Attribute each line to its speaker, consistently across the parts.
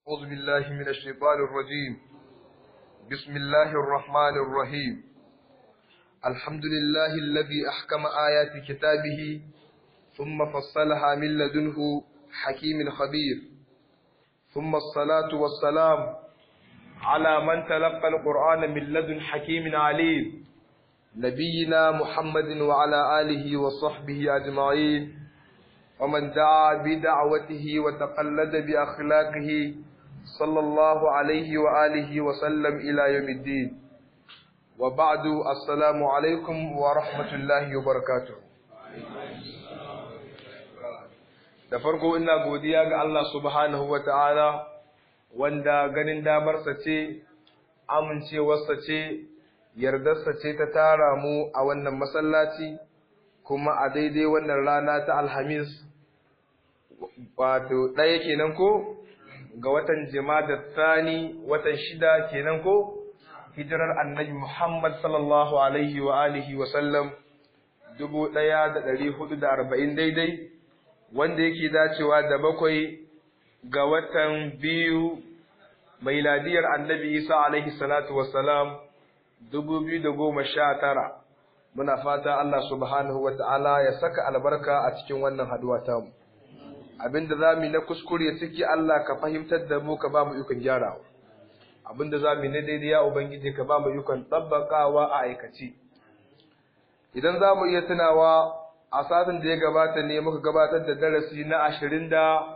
Speaker 1: أعوذ بالله من الشيطان الرجيم بسم الله الرحمن الرحيم الحمد لله الذي أحكم آيات كتابه ثم فصلها من لدنه حكيم خبير ثم الصلاة والسلام على من تلقى القرآن من لدن حكيم عليم نبينا محمد وعلى آله وصحبه أجمعين ومن دعا بدعوته وتقلد بأخلاقه صلى الله عليه وآله وسلم إلى يوم الدين وبعد السلام عليكم ورحمة الله وبركاته da farko ina godiya ga Allah subhanahu wa ta'ala wanda ganin damarsa ce amincewarsa ce yardarsa ce ta tara mu a wannan masallaci kuma a daidai wannan rana ta alhamis wato ɗaya kenan ko ga watan da tsani watan shida kenan ko hijirar annabi Muhammad sallallahu alaihi wa alihi wa sallam dubu ɗaya da ɗari hudu da arba'in daidai wanda yake dacewa da bakwai ga watan biyu mai ladiyar annabi Isa alaihi salatu wassalam dubu biyu da goma sha tara muna fata Allah subhanahu wa ta'ala ya saka albarka a cikin wannan haduwa tamu. abinda za mu na kuskure ciki Allah ka fahimtar da mu ka ba mu ikon gyarawa abinda za mu na daidai ya ubangiji ka ba mu ikon tabbakawa a aikace idan za mu iya tunawa a satin da ya gabata ne muka gabatar da darasi na ashirin da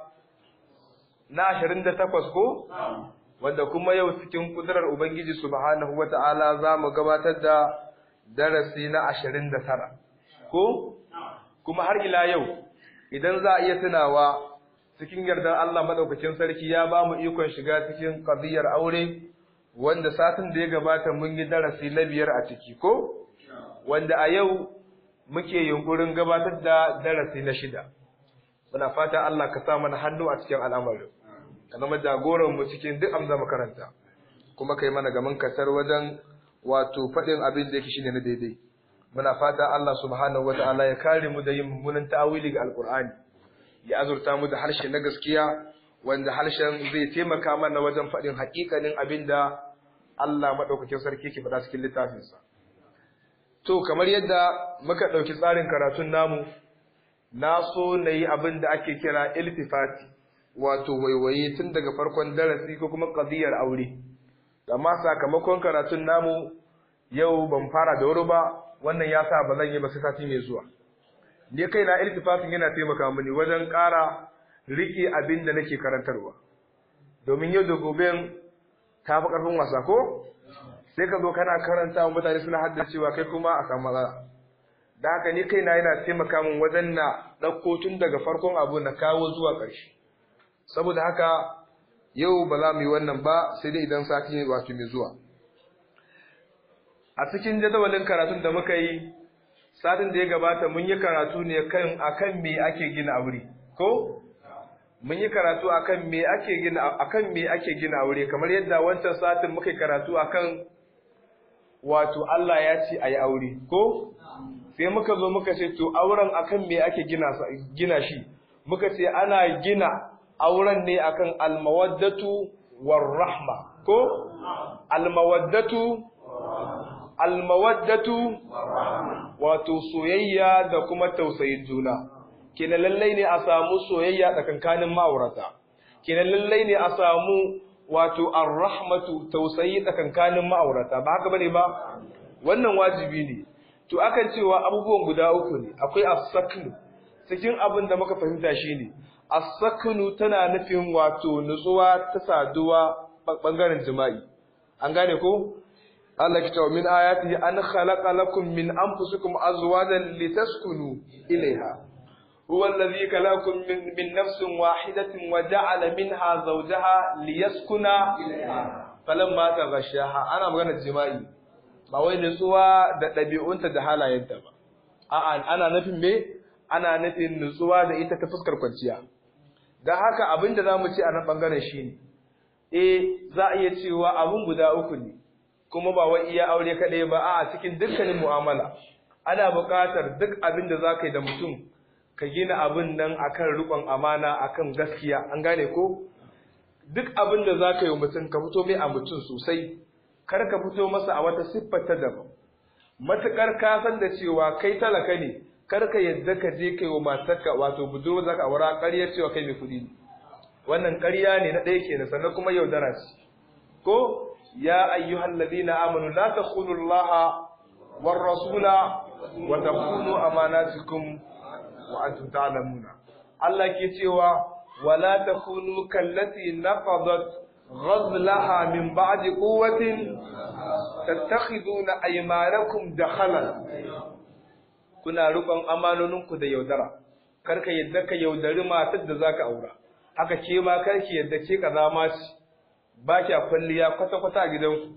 Speaker 1: na ashirin da takwas ko wanda kuma yau cikin kudurar ubangiji subhanahu wata'ala za mu gabatar da darasi na ashirin da tara ko kuma har ila yau idan za a iya tunawa cikin yardar Allah madaukakin sarki ya ba mu ikon shiga cikin qadiyar aure wanda satin da ya gabata mun yi darasi na biyar a ciki ko wanda a yau muke yunkurin gabatar da darasi na shida muna fata Allah ka sa mana hannu a cikin al'amarin ka zama jagoran mu cikin duk amza makaranta kuma kai mana gaman kasar wajen wato faɗin abin da yake shine na daidai muna fata Allah subhanahu ta'ala ya kare mu da yin mummunan ta'awili ga alqur'ani ya azurta mu da harshe na gaskiya wanda harshen zai taimaka mana wajen faɗin haƙiƙanin abin da Allah madaukakin sarki ke faɗa cikin littafinsa to kamar yadda muka ɗauki tsarin karatun namu na so na yi abin da ake kira iltifati wato waiwaye tun daga farkon darasi ko kuma ƙadiyar aure amma sakamakon karatun namu yau ban fara da wuri ba wannan ya sa ba zan yi ba sai sati mai zuwa ni kai na iltifafin yana taimaka mini wajen ƙara riƙe abin da nake karantarwa domin yau da gobe ta fi ƙarfin wasa ko sai ka zo kana karanta wa mutane suna haddacewa kai kuma a samu matsala da haka ni kaina yana taimaka min wajen na ɗauko tun daga farkon abu na kawo zuwa ƙarshe saboda haka yau ba za mu yi wannan ba sai dai idan sati wato mai zuwa a cikin jadawalin karatun da muka yi satin da ya gabata mun yi karatu ne kan akan me ake gina aure ko mun yi karatu akan me ake gina akan me ake gina aure kamar yadda wancan satin muka yi karatu akan wato Allah ya ce ayi aure ko sai muka zo muka ce to auren akan me ake gina gina shi muka ce ana gina auren ne akan almawaddatu warrahma ko almawaddatu almawaddatu wato soyayya da kuma tausayin juna kenan lallai ne a samu soyayya tsakankanin ma'aurata kenan lallai ne a samu wato arrahmatu tausayi tsakankanin ma'aurata ba haka bane ba wannan wajibi ne to akan cewa abubuwan guda uku ne akwai as-saknu cikin abin da muka fahimta shine as-saknu tana nufin wato nutsuwa ta saduwa bangaren jima'i an gane ko Allah ki tawo min ayatihi an khalaqa lakum min anfusikum azwajan litaskunu ilayha huwa alladhi khalaqakum min, min nafsin wahidatin wa ja'ala minha zawjaha liyaskuna ilayha falamma taghashaha ana magana jima'i ba wai nutsuwa da ɗabi'unta da halayenta ba a'a ana nufin me ana nufin nutsuwa da ita ta fuskar kwanciya dan haka abinda zamu ce a nan bangaren shine eh za a iya cewa abun guda uku ne kuma ba wai iya aure kaɗai ba a cikin dukkanin mu'amala ana buƙatar duk abin da za ka yi da mutum ka gina abin nan akan riƙon amana akan gaskiya an gane ko duk abin da za ka yi mutum ka fito mai a mutum sosai kar ka fito masa a wata siffar ta daban matuƙar ka san da cewa kai talaka ne kar ka yadda ka je kai wa matarka wato budurwa za ka aura ƙarya cewa kai mai kuɗi ne wannan ƙarya ne na ɗaya kenan sannan kuma yaudara ce ko ya ayyuhal ladina amanu la takhunu allaha war rasula wa takhunu amanatikum wa antum ta'lamuna Allah ke cewa wala takunu kallati naqadat ghazlaha min ba'di quwwatin tattakhiduna aymanakum dakhalan kuna rukun amanoninku da yaudara karka yadda ka yaudari matar da zaka aura haka ke ma karki yadda ke kazama ce ba kya kwalliya kwata kwata a gidanku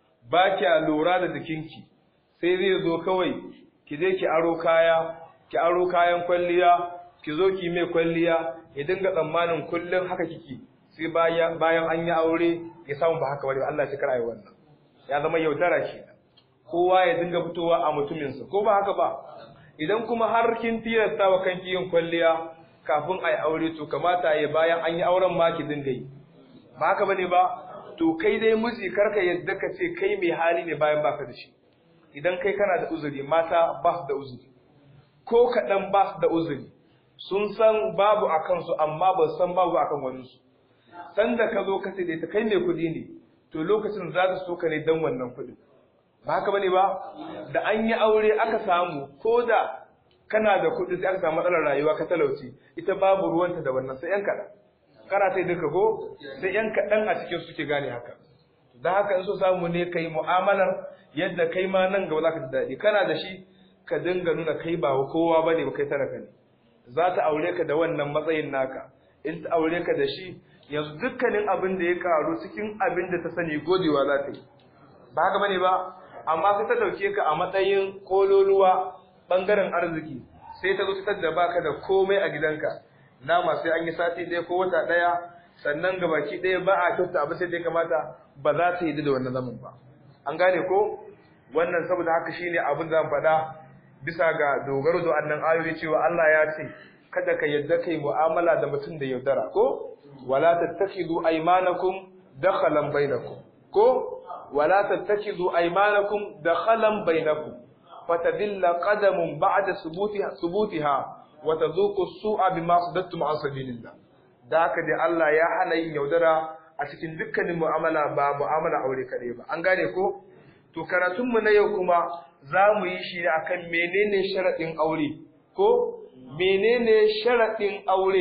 Speaker 1: ba kya lura da jikinki sai zai zo kawai ki je ki aro kaya ki aro kayan kwalliya ki zo ki mai kwalliya ya dinga tsammanin kullum haka kike sai bayan bayan an yi aure ya samu ba haka bane Allah ya kar ayi wannan ya zama yaudara shi kowa ya dinga fitowa a mutuminsa ko ba haka ba idan kuma har kin tilasta wa kanki yin kwalliya kafin ayi aure to kamata ya bayan an yi auren ma ki dinga yi ba haka bane ba to kai dai miji karka yadda ka ce kai mai hali ne bayan baka da shi idan kai kana da uzuri mata ba su da uzuri ko kaɗan ba su da uzuri sun san babu a kansu amma ba san babu a kan waninsu sanda ka zo ka ce da ita kai mai kuɗi ne to lokacin za ta so ka ne dan wannan kuɗin ba haka bane ba da an yi aure aka samu ko da kana da kuɗi sai aka samu matsalar rayuwa ka talauci ita babu ruwanta da wannan sai yan kaɗan kana sai duka ko sai yan kaɗan a cikin suke gane haka da haka in so samu ne kai mu'amalar yadda kai ma nan gaba za ka ji daɗi kana da shi ka dinga nuna kai ba kowa bane ba kai talaka ne za ta aure ka da wannan matsayin naka in ta aure ka da shi yanzu dukkanin abin da ya karu cikin abin da ta sani godewa za ta yi ba haka bane ba amma sai ta dauke ka a matsayin kololuwa bangaren arziki sai ta zo ta da baka da komai a gidanka nama sai an yi sati ɗaya ko wata ɗaya sannan gabaki ɗaya ba a kyauta abu sai dai kamata ba za ta yi da wannan zaman ba an gane ko wannan saboda haka shine abin da zan faɗa bisa ga dogaro da annan ayoyi cewa Allah ya ce kada ka yadda kai mu'amala da mutum da yaudara ko wala tattakhidu aymanakum dakhalan bainakum ko wala tattakhidu aymanakum dakhalan bainakum fatadilla qadamun ba'da subutiha subutiha wa tadhuqu as-su'a bima sadattum an sabilillah da haka dai Allah ya hana yin yaudara a cikin dukkanin mu'amala ba mu'amala aure kadai ba an gane ko to karatunmu na yau kuma za mu yi shi ne akan menene sharaɗin aure ko menene sharaɗin aure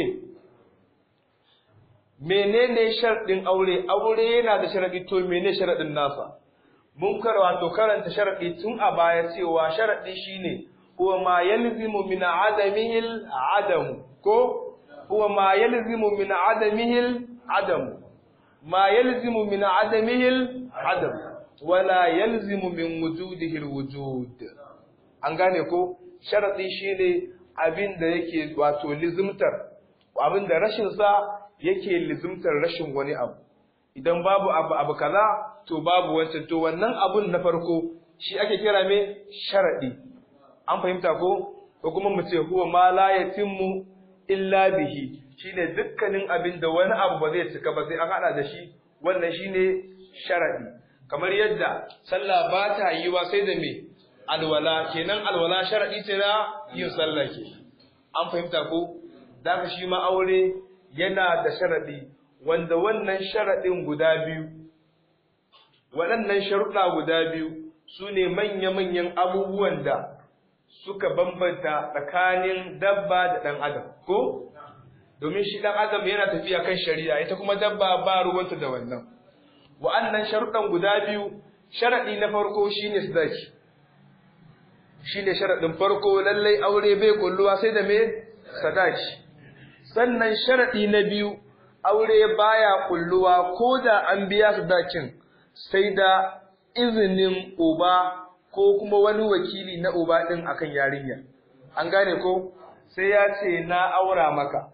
Speaker 1: menene sharaɗin aure aure yana da sharaɗi to menene sharaɗin nasa mun karwa to karanta sharaɗi tun a baya cewa sharaɗi shine huwa ma yalzimu min adamihi adamu ko huwa ma yalzimu min adamihi adamu ma yalzimu min adamihi adamu wala yalzimu min wujudihi alwujud an gane ko sharadi shine abin da yake wato lizimtar abin da rashin sa yake lizimtar rashin wani abu idan babu abu abu kaza to babu wancan to wannan abun na farko shi ake kira me sharadi an fahimta ko ko kuma mu ce huwa ma la yatimmu illa bihi shine dukkanin abin da wani abu ba zai cika ba sai an hada da shi wannan shine sharadi kamar yadda sallah ba ta yi wa sai da me alwala kenan alwala sharadi ce na yin sallah ke an fahimta ko daga shi ma aure yana da sharadi wanda wannan sharadin guda biyu waɗannan sharuɗa guda biyu su ne manya-manyan abubuwan da suka bambanta tsakanin dabba da ɗan adam ko domin shi ɗan adam yana tafiya kan shari'a ita kuma dabba ba ruwanta da wannan wa'annan sharuɗan guda biyu sharaɗi na farko shine sadaki shine sharaɗin farko lallai aure bai kulluwa sai da me sadaki sannan sharaɗi na biyu aure baya kulluwa ko da an biya sadakin sai da izinin uba ko kuma wani wakili na uba ɗin akan yarinya an gane ko sai ya ce na aura maka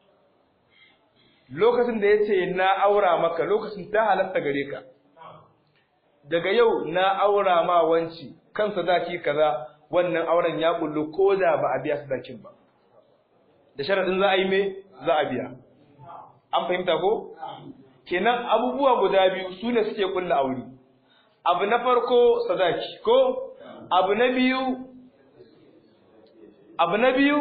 Speaker 1: lokacin da ya ce na aura maka lokacin ta halatta gare ka daga yau na aura ma wanci kan sadaki kaza wannan auren ya kullu ko da ba a biya sadakin ba da sharadin za a yi me za a biya an fahimta ko kenan abubuwa guda biyu su ne suke kulla aure abu na farko sadaki ko abu na biyu abu na biyu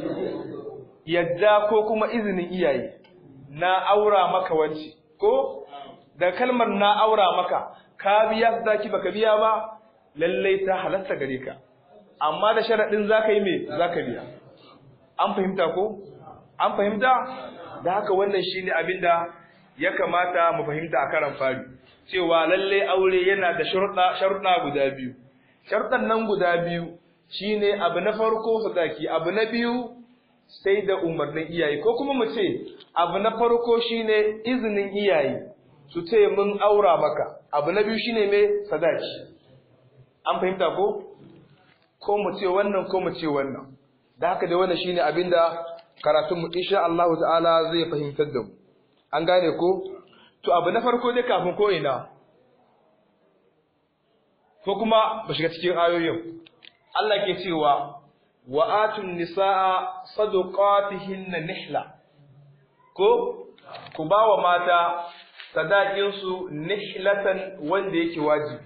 Speaker 1: yadda ko kuma izinin iyaye na aura maka wance ko da kalmar na aura maka ka biya sadaki baka biya ba lallai ta halatta gare ka amma da sharadin zaka yi me zaka biya an fahimta ko an fahimta da haka wannan shine abinda ya kamata mu fahimta a karan fari cewa lalle aure yana da sharuɗa sharuɗa guda biyu sharuɗan nan guda biyu shine abu na farko sadaki abu na biyu sai da umarnin iyaye ko kuma mu ce abu na farko shine izinin iyaye su ce mun aura maka abu na biyu shine me sadaki an fahimta ko ko mu ce wannan ko mu ce wannan da haka dai wannan shine abinda karatunmu insha Allah ta'ala zai fahimtar da mu an gane ko to abu na farko dai kafin ko ina ko kuma ba shiga cikin ayoyin Allah ke cewa wa atun nisaa sadaqatihinna nihla ko ku ba wa mata sadakin su nihlatan wanda yake wajibi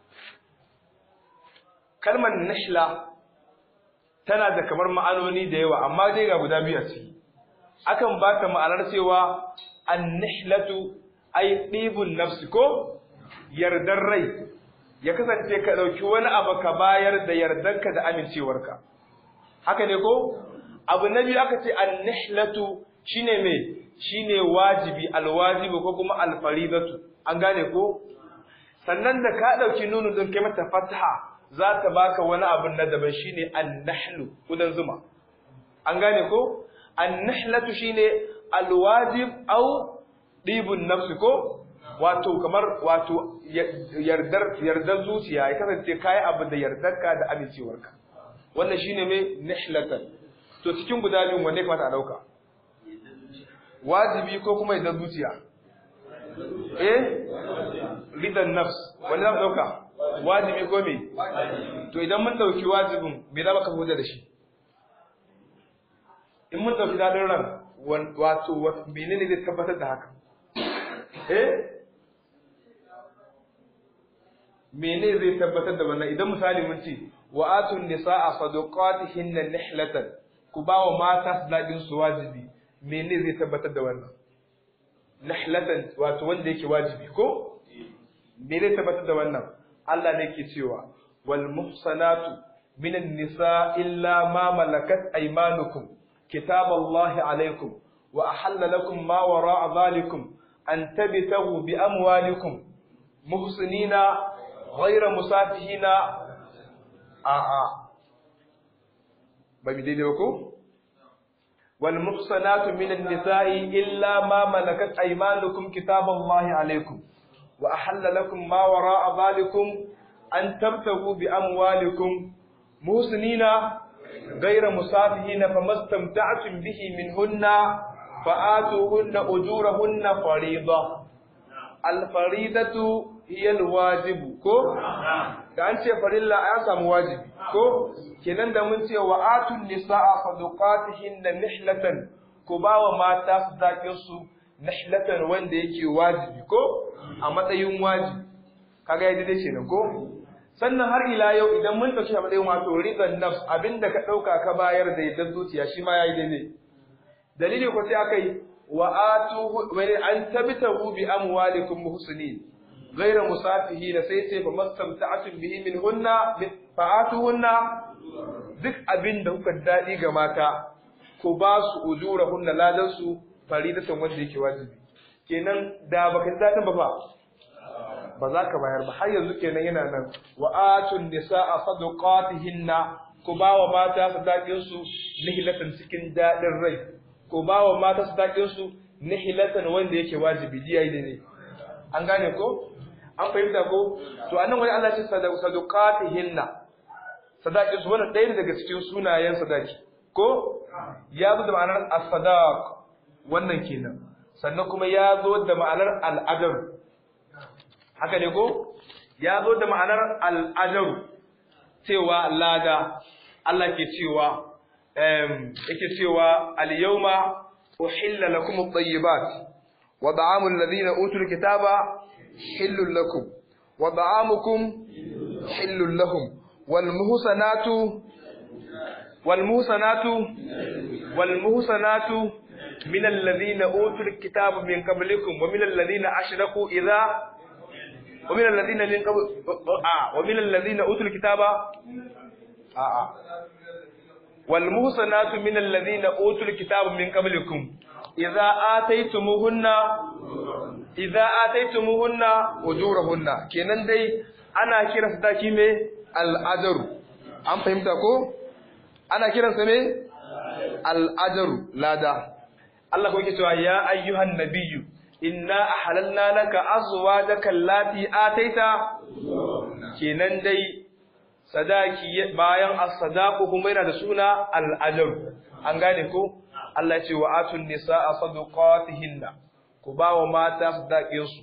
Speaker 1: kalmar nihla tana da kamar ma'anoni da yawa amma dai ga guda biyu a ciki akan ba ta ma'anar cewa an-nihlatu ay ɗibun nafsi ko yardar rai ya kasance ka ɗauki wani abu ka bayar da yardarka da amincewarka haka ne ko abu na biyu aka ce an-nihlatu shine me shine wajibi alwajibi ko kuma alfaridatu an gane ko sannan da ka ɗauki nunu din kai mata fataha za ta baka wani abin na daban shine an-nahlu kudan zuma an gane ko an-nahlatu shine alwajib au dibun nafsi ko wato kamar wato yardar yardar zuciya ya kasance kai abu da yardarka da amincewarka wannan shine mai nahlatan to cikin guda biyun wanne kamata a dauka wajibi ko kuma yardar zuciya eh ridan nafs wanne za mu dauka wajibi ko me to idan mun dauki wajibin me za ka hujja da shi in mun dauki dadin ran wato menene zai tabbatar da haka eh mene zai tabbatar da wannan idan misali mun ce wa atun nisaa sadaqatihinna nihlatan ku ba wa mata sadaqin su wajibi mene zai tabbatar da wannan nihlatan wato wanda yake wajibi ko mene tabbatar da wannan Allah ne ke cewa wal muhsanatu minan nisa illa ma malakat aymanukum kitaballahi alaikum wa ahalla lakum ma wara'a dhalikum an tabtagu bi amwalikum muhsinina ghayra musafihina a a ba mi daidai ko wal muhsanatu minan nisa'i illa ma malakat aymanukum kitaballahi alaikum wa ahalla lakum ma wara'a dhalikum an tabtagu bi amwalikum muhsinina ghayra musafihina famastamta'tum bihi minhunna fa'atuhunna ujurahunna fariida al-faridatu hiya al-wajib ko da an ce farilla ya samu wajibi ko kenan da mun ce wa atun nisaa sadaqatihinna nihlatan ku bawa mata sadakin su nihlatan wanda yake wajibi ko a matsayin wajibi kaga yadda dai kenan ko sannan har ila yau idan mun dauki a matsayin wato ridan nafs abinda ka dauka ka bayar da yadda zuciya shi ma yayi daidai dalili ko sai akai wa atu wa an tabtahu bi amwalikum muhsinin ghayra musafihin sai sai fa mastamta'atun bihi min hunna fa atuhunna duk abinda kuka dadi ga mata ko ba su ujurahunna ladan su faridatan wanda yake wajibi kenan da baka dadin ba fa ba za ka bayar ba har yanzu kenan yana nan wa atun nisaa sadaqatihinna ku ba wa mata sadakin su nihilatan cikin dadin rai ku ba wa mata sadakin su nihilatan wanda yake wajibi ji yayi ne an gane ko an fahimta ko to anan wani Allah ya ce sadaqatihinna sadakin su wannan ɗaya daga cikin sunayen sadaki ko ya zo da ma'anar as-sadaq wannan kenan sannan kuma ya zo da ma'anar al-adab haka ne ko ya zo da ma'anar al'ajaru cewa lada Allah ke cewa yake cewa al-yawma uhilla lakum at-tayyibat wa ta'amul ladina utul kitaba hillul lakum wa ta'amukum hillul lahum wal muhsanatu wal muhsanatu wal muhsanatu min alladhina utul kitaba min qablikum wa min alladhina ashraku idha ومن الذين من قبل آه ومن الذين أوتوا الكتاب آه آه والمحصنات من الذين أوتوا الكتاب من قبلكم إذا آتيتموهن إذا آتيتموهن أجورهن kenan dai ana kiran su daki me al'ajaru an fahimta ko ana kiran sa me al'ajaru lada Allah ko yake cewa ya ayyuhan nabiyyu inna ahlalna laka azwajaka allati ataita kenan dai sadaki bayan as-sadaqu kuma yana da suna al-ajr an gane ko Allah ya ce wa atun nisaa sadaqatihinna ku ba wa mata sadaqin su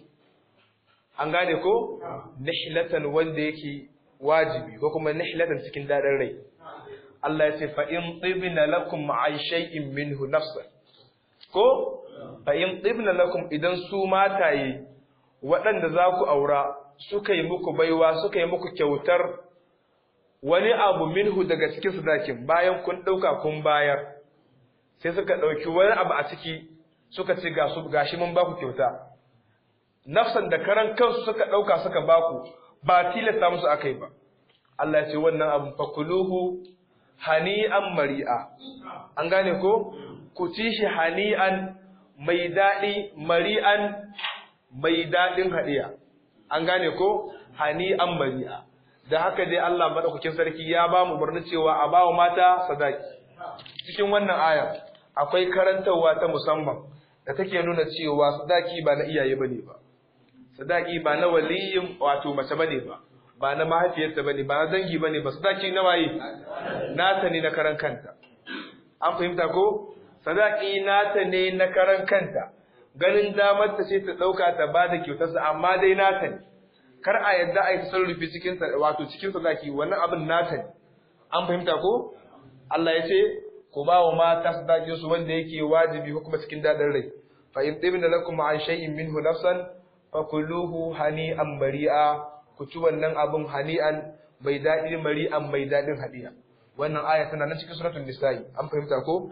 Speaker 1: an gane ko nihlatan wanda yake wajibi ko kuma nihlatan cikin dadin rai Allah ya ce fa in tibna lakum an shay'in minhu nafsan ko fa in tibna lakum idan su mataye waɗanda za ku aura suka yi muku baiwa suka yi muku kyautar wani abu minhu daga cikin sadakin bayan kun ɗauka kun bayar sai suka ɗauki wani abu a ciki suka ce ga su gashi mun baku kyauta nafsan da karan kansu suka ɗauka suka baku ba tilasta musu akai ba Allah ya ce wannan abu fakuluhu hani'an mari'a an gane ko ku ci shi hani'an mai daɗi mari'an mai daɗin haɗiya an gane ko hani'an mari'a da haka dai Allah madaukakin sarki ya ba mu umarni cewa a bawa mata sadaki cikin wannan aya akwai karantarwa ta musamman da take nuna cewa sadaki ba na iyaye bane ba sadaki ba na waliyin wato mace bane ba ba na mahaifiyarta bane ba na dangi bane ba sadaki na waye nata ne na karan kanta an fahimta ko sadaki nata ne na karan kanta ganin damar ta ce ta dauka ta bada kyautarsa amma dai nata ne kar a yadda a yi tasarrufi cikin wato cikin sadaki wannan abin nata ne an fahimta ko Allah ya ce ku ba wa mata sadakin su wanda yake wajibi ko kuma cikin dadin rai fa in tibna lakum an shay'in minhu nafsan fakuluhu hani'an mari'a ku ci wannan abin hani'an mai daɗi mari'an mai daɗin hadiya wannan aya tana nan cikin suratul nisa'i an fahimta ko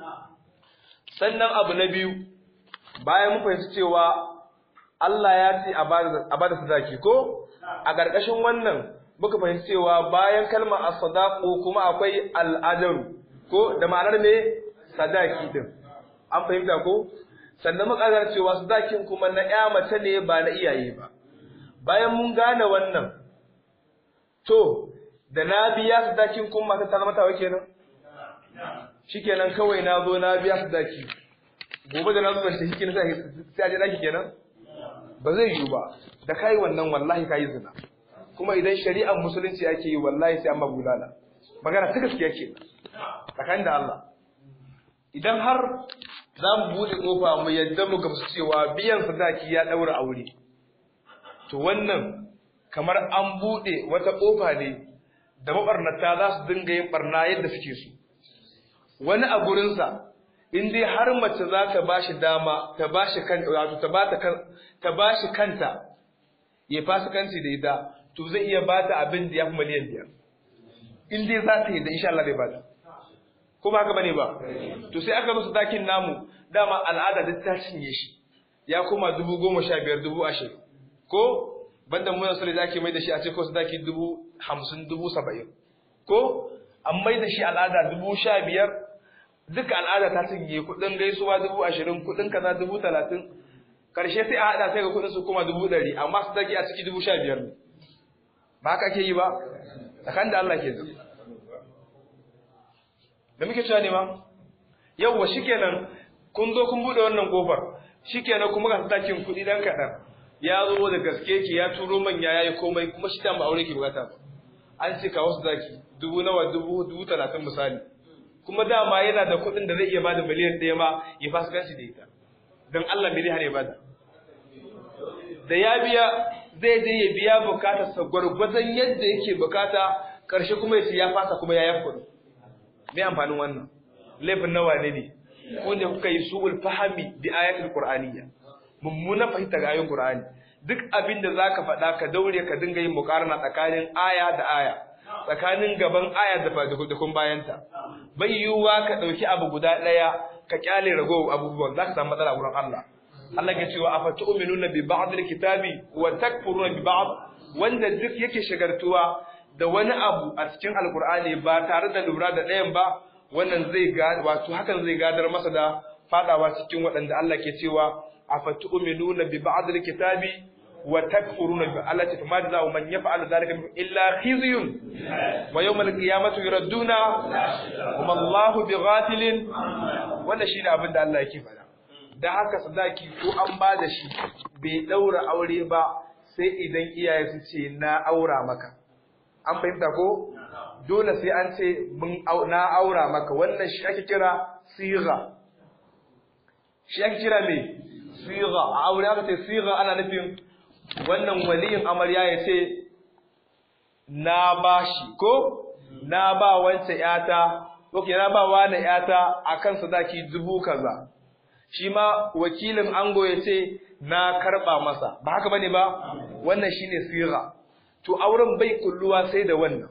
Speaker 1: sannan abu na biyu bayan mun fahimci cewa Allah ya ce a bada sadaki ko a ƙarƙashin wannan muka fahimci cewa bayan kalmar as-sadaqu kuma akwai al ko da ma'anar me sadaki din an fahimta ko sannan muka gane cewa sadakin kuma na ƴa mace ne ba na iyaye ba bayan mun gane wannan to da na biya sadakin kuma mata ta zama tawa kenan shikenan kawai na zo na biya sadaki gobe da na zo ban shi kenan sai a je daki kenan ba zai yiwu ba da kai wannan wallahi kai zina kuma idan shari'ar musulunci ake yi wallahi sai an magulala magana ta gaskiya ke tsakanin da Allah idan har za mu buɗe ƙofa mu yadda mu gamsu cewa biyan sadaki ya ɗaura aure to wannan kamar an buɗe wata ƙofa ne da maɓarnata za su dinga yin ɓarna yadda suke so wani a gurinsa in dai har mace za ta ba shi dama ta ba shi kan wato ta ba ta kan ta ba shi kanta ya fasikanci da ita to zai iya ba ta abin da ya fi miliyan biyar in dai za ta yi da insha Allah zai ba ta ko ba haka bane ba to sai aka musu dakin namu dama al'ada duk ta cinye shi ya koma dubu goma sha biyar dubu ashirin ko banda mu yanzu da ake mai da shi a ce ko su daki dubu hamsin dubu saba'in ko an mai da shi al'ada dubu sha biyar duka al'ada ta cinye kuɗin gaisuwa dubu ashirin kuɗin kaza dubu talatin karshe sai a haɗa sai ga kuɗin su kuma dubu ɗari amma su daki a ciki dubu sha biyar ne ba haka ake yi ba tsakan da Allah ke zai da muke cewa ne ma yawwa shikenan kun zo kun bude wannan kofar shikenan kuma ga sadakin kuɗi dan kaɗan ya zo da gaske ki ya turo manya yayi komai kuma shi ta ba aure ki bukata ba an ce kawo sadaki dubu nawa dubu dubu talatin misali kuma dama yana da kuɗin da zai iya bada miliyan ɗaya ma ya fasikanci da ita don Allah bai hana ya bada da ya biya zai je ya biya bukatarsa gwargwadon yadda yake bukata ƙarshe kuma ya ce ya fasa kuma ya yafa kuɗi me amfanin wannan laifin nawa ne ne ko ne kuka yi su'ul fahami bi ayatul qur'aniyya mummuna fahimta ga ayoyin Qur'ani duk abin da zaka faɗa ka daure ka dinga yin muqarana tsakanin aya da aya tsakanin gaban aya da da kun bayanta bai yiwuwa ka dauki abu guda daya ka kyale ragowar abubuwan zaka samu matsala wurin Allah Allah ya cewa afatu'minuna bi ba'd al-kitabi wa takfuruna bi ba'd wanda duk yake shagartuwa da wani abu a cikin alkur'ani ba tare da lura da ɗayan ba wannan zai ga wato hakan zai gadar masa da fadawa cikin waɗanda Allah ke cewa afatu'minuna bi ba'd al-kitabi wa takfuruna bi Allah ta fama da man yaf'alu dhalika illa khizyun wa yawm al-qiyamati yuradduna wa Allahu bighafilin wannan shine abin da Allah yake faɗa da haka sadaki ko an ba da shi bai daura aure ba sai idan iyaye su ce na aura maka an fahimta ko dole sai an ce mun na aura maka wannan shi ake kira siga shi ake kira me siga a aure aka ce siga ana nufin wannan waliyin amarya ya ce na bashi ko na ba wancan yata ok na ba wani yata akan sadaki dubu kaza shi ma wakilin ango ya ce na karba masa ba haka bane ba wannan shine siga to auren bai kulluwa sai da wannan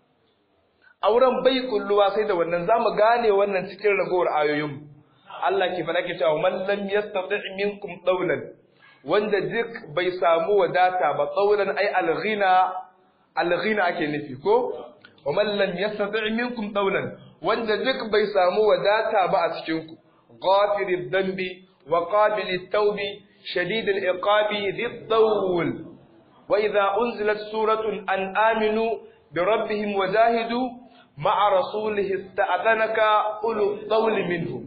Speaker 1: auren bai kulluwa sai da wannan zamu gane wannan cikin ragowar ayoyin Allah ke faɗa ke cewa man lam yastati minkum dawlan wanda duk bai samu wadata ba dawlan ai alghina alghina ake nufi ko wa man lam yastati minkum dawlan wanda duk bai samu wadata ba a cikin ku ghafirid dambi wa qabilit tawbi shadidul iqabi dhid dawl وإذا أنزلت سورة أن آمنوا بربهم وجاهدوا مع رسوله استأذنك أولو الطول منهم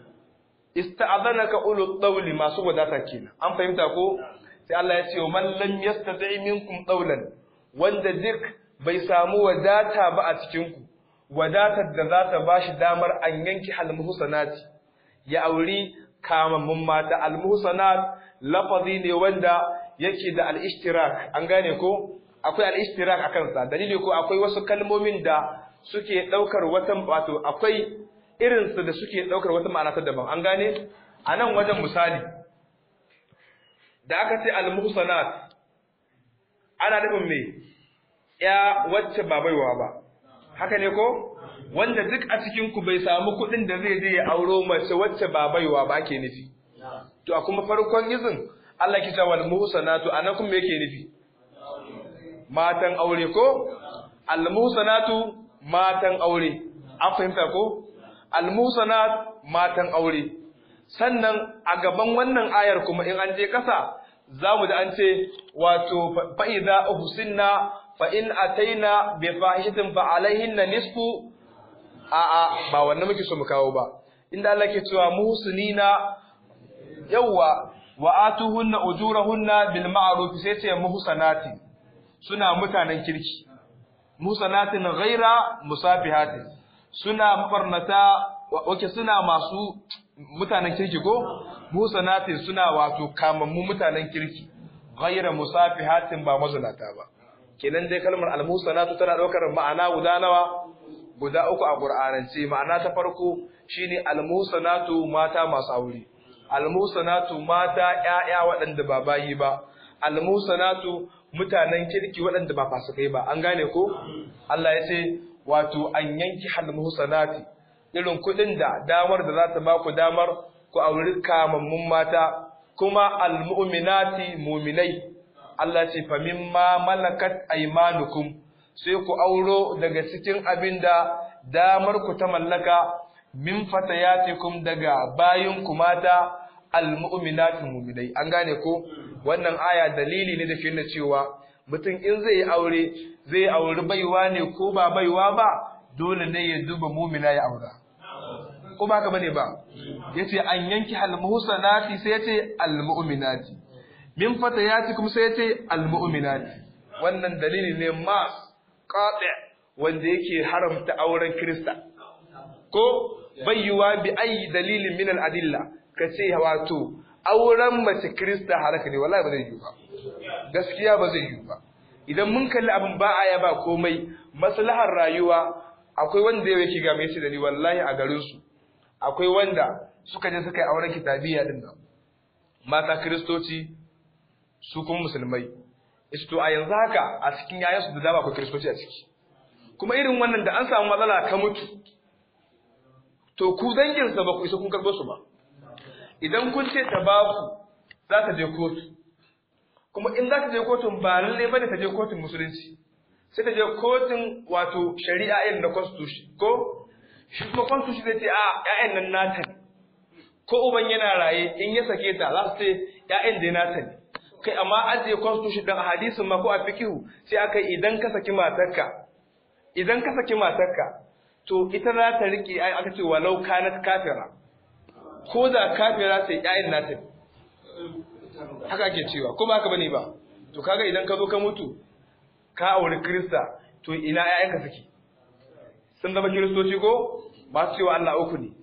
Speaker 1: استأذنك أولو الطول ما سوى ذاتا كينا أم فهمت أكو sai Allah ya ce man lam yastati minkum qawlan wanda duk bai samu wadata ba a cikin ku wadatar da za ta bashi damar an yanki almuhsanati ya auri kamammun mata almuhsanat lafazi ne wanda yake da al-ishtirak an gane ko akwai al-ishtirak akan sa dalili ko akwai wasu kalmomin da suke daukar wata wato akwai irin su da suke daukar wata ma'ana ta daban an gane anan wajen misali da aka ce al-muhsanat ana nufin me ya wacce ba baiwa ba haka ne ko wanda duk a cikin ku bai samu kuɗin da zai je ya auro mace wacce ba baiwa ba ake nufi to a kuma farkon izin Allah ki wal muhsanatu anan kuma yake nufi matan aure ko al muhsanatu matan aure an fahimta ko al muhsanat matan aure sannan a gaban wannan ayar kuma in an je kasa zamu da an ce wato fa idza uhsinna fa in ataina bi fahishatin fa alaihinna nisfu a a ba wannan muke so mu kawo ba inda Allah ke cewa muhsinina yawwa wa atuhunna ujurahunna bil ma'ruf sai ce muhsanati suna mutanen kirki muhsanatin ghaira musafihatin suna mabarnata wake suna masu mutanen kirki ko muhsanatin suna wato kamammu mutanen kirki ghaira musafihatin ba mazunata ba kenan dai kalmar al muhsanatu tana daukar ma'ana guda nawa guda uku a qur'anance ma'ana ta farko shine al muhsanatu mata masu aure almusanatu mata ƴaƴa waɗanda ba bayi ba almusanatu mutanen kirki waɗanda ba fasikai ba an gane ko Allah ya ce wato an yanki almusanati irin kuɗin da damar da za ta ba ku damar ku auri kamammun mata kuma almu'minati mu'minai Allah ce fa mimma malakat aymanukum sai ku auro daga cikin abin da damar ku ta mallaka min fatayatikum daga bayinku mata almu'minatu mu'minai an gane ko wannan aya dalili ne da ke nuna cewa mutum in zai yi aure zai auri baiwa ne ko ba baiwa ba dole ne ya duba mu'mina ya aura ko ba haka bane ba yace an yanki almuhsanati sai yace almu'minati min fatayatikum sai yace almu'minati wannan dalili ne mas qati wanda yake haramta auren Kirista ko bayyuwa bi ayi dalilin min al-adilla kace wato auren mace Kirista halaka ne wallahi ba zai yi ba gaskiya ba zai yi ba idan mun kalli abin ba aya ba komai maslahar rayuwa akwai wanda yake ga mai da ni wallahi a garin su akwai wanda suka je suka yi auren kitabiya din nan mata kiristoci su kuma musulmai to a yanzu haka a cikin yayansu da dama akwai kiristoci a ciki kuma irin wannan da an samu matsala ka mutu to ku danginsa ba ku isa kun karɓo su ba idan kun ce ta ba ku za ta je kotu kuma in za ta je kotun ba lalle bane ta je kotun musulunci sai ta je kotun wato shari'a irin na constitution ko shi kuma constitution zai ce a ƴaƴan nan nata ne ko uban yana raye in ya sake ta za su ce ƴaƴan dai nata ne kai amma ajiye constitution dan a hadisin ma ko a fikihu sai aka idan ka saki matarka idan ka saki matarka to ita za ta rike ai aka ce walau kanat kafira ko da kafira sai ƴaƴan nata ne haka ake cewa ko ba haka bane ba to kaga idan ka zo ka mutu ka auri krista to ina ƴaƴanka suke sun zama kiristoci ko ba su cewa Allah uku ne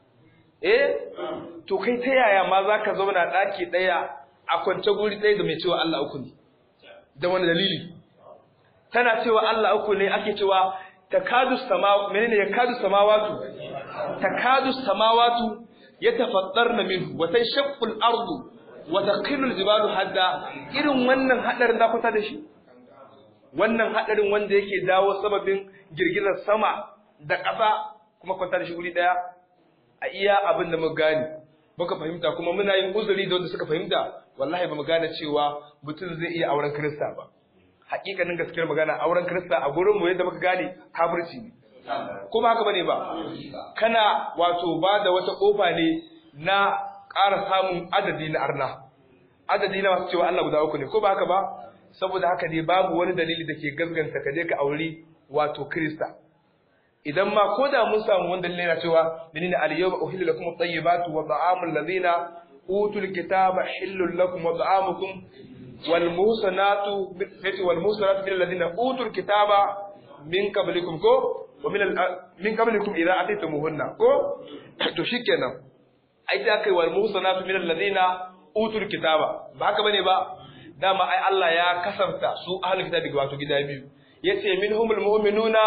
Speaker 1: eh to kai ta yaya ma zaka zauna daki daya a kwance guri daya da mai cewa Allah uku ne da wani dalili tana cewa Allah uku ne ake cewa takadu sama menene yakadu samawatu takadu samawatu yatafattarna minhu wa tashaqqu al-ardu wa taqilu al-jibalu hadda irin wannan hadarin da kuta da shi wannan hadarin wanda yake dawo sababin girgizar sama da ƙasa kuma kwanta da shi guri daya a iya abin da muka gane muka fahimta kuma muna yin uzuri da wanda suka fahimta wallahi ba mu gane cewa mutum zai iya auren Kirista ba hakikanin gaskiyar magana auren Kirista a gurin mu yadda muka gane kafirci ne kuma haka bane ba kana wato ba da wata kofa ne na ƙara samun adadi na arna adadi na masu cewa Allah guda uku ne ko ba haka ba saboda haka ne babu wani dalili da ke gasganta ka je ka auri wato Kirista idan ma ko da mun samu wani dalili na cewa menene al-yawma uhillu lakum at-tayyibatu wa ta'amul ladhina utul kitaba hillul lakum wa ta'amukum wal muhsanatu fati wal muhsanatu min alladhina utul kitaba min qablikum ko wa min min qablikum idza ataytumuhunna ko to shikenan ai da kai wal muhsanatu min alladhina utul kitaba ba haka bane ba dama ai Allah ya kasanta su ahlul kitabi wato gida biyu yace minhumul mu'minuna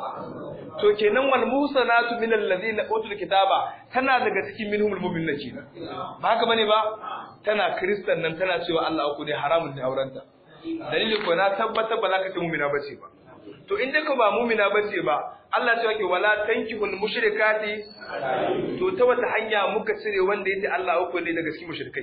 Speaker 1: to kenan wal musanatu min alladhina utul kitaba tana daga cikin minhumul mu'minuna kenan ba haka bane ba tana kristan nan tana cewa Allah uku ne haramun ne aurenta dalili ko na tabbata ba za ka ce mu'mina bace ba to in dai ka ba mu'mina bace ba Allah ya ce wala tankihul mushrikati to ta wata hanya muka cire wanda yace Allah uku ne daga cikin mushrikai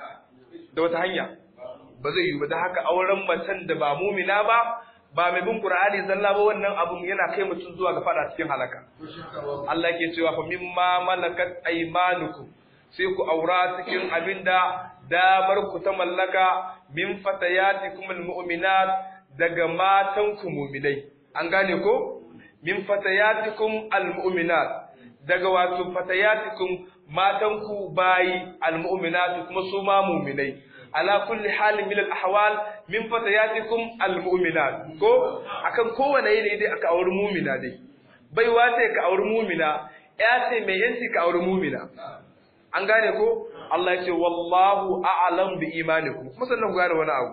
Speaker 1: da wata hanya ba zai yi ba da haka auren macen da ba mumina ba ba mai bin Qur'ani zalla ba wannan abun yana kai mutum zuwa ga fada cikin halaka Allah ke cewa fa mimma malakat aymanukum sai ku aura cikin abinda damar ku ta mallaka min fatayatikum almu'minat daga matan ku mu'minai an gane ko min fatayatikum almu'minat daga wato fatayatikum matan ku bayi almu'minat kuma su ma mu'minai ala kulli halin min al-ahwal min fatayatikum al-mu'minat ko akan kowane yanayi dai aka auri mu'mina dai baiwa ce ka auri mu'mina ya ce mai yanci ka auri mu'mina an gane ko Allah ya ce wallahu a'lam bi imanikum kuma sannan ku gane wani abu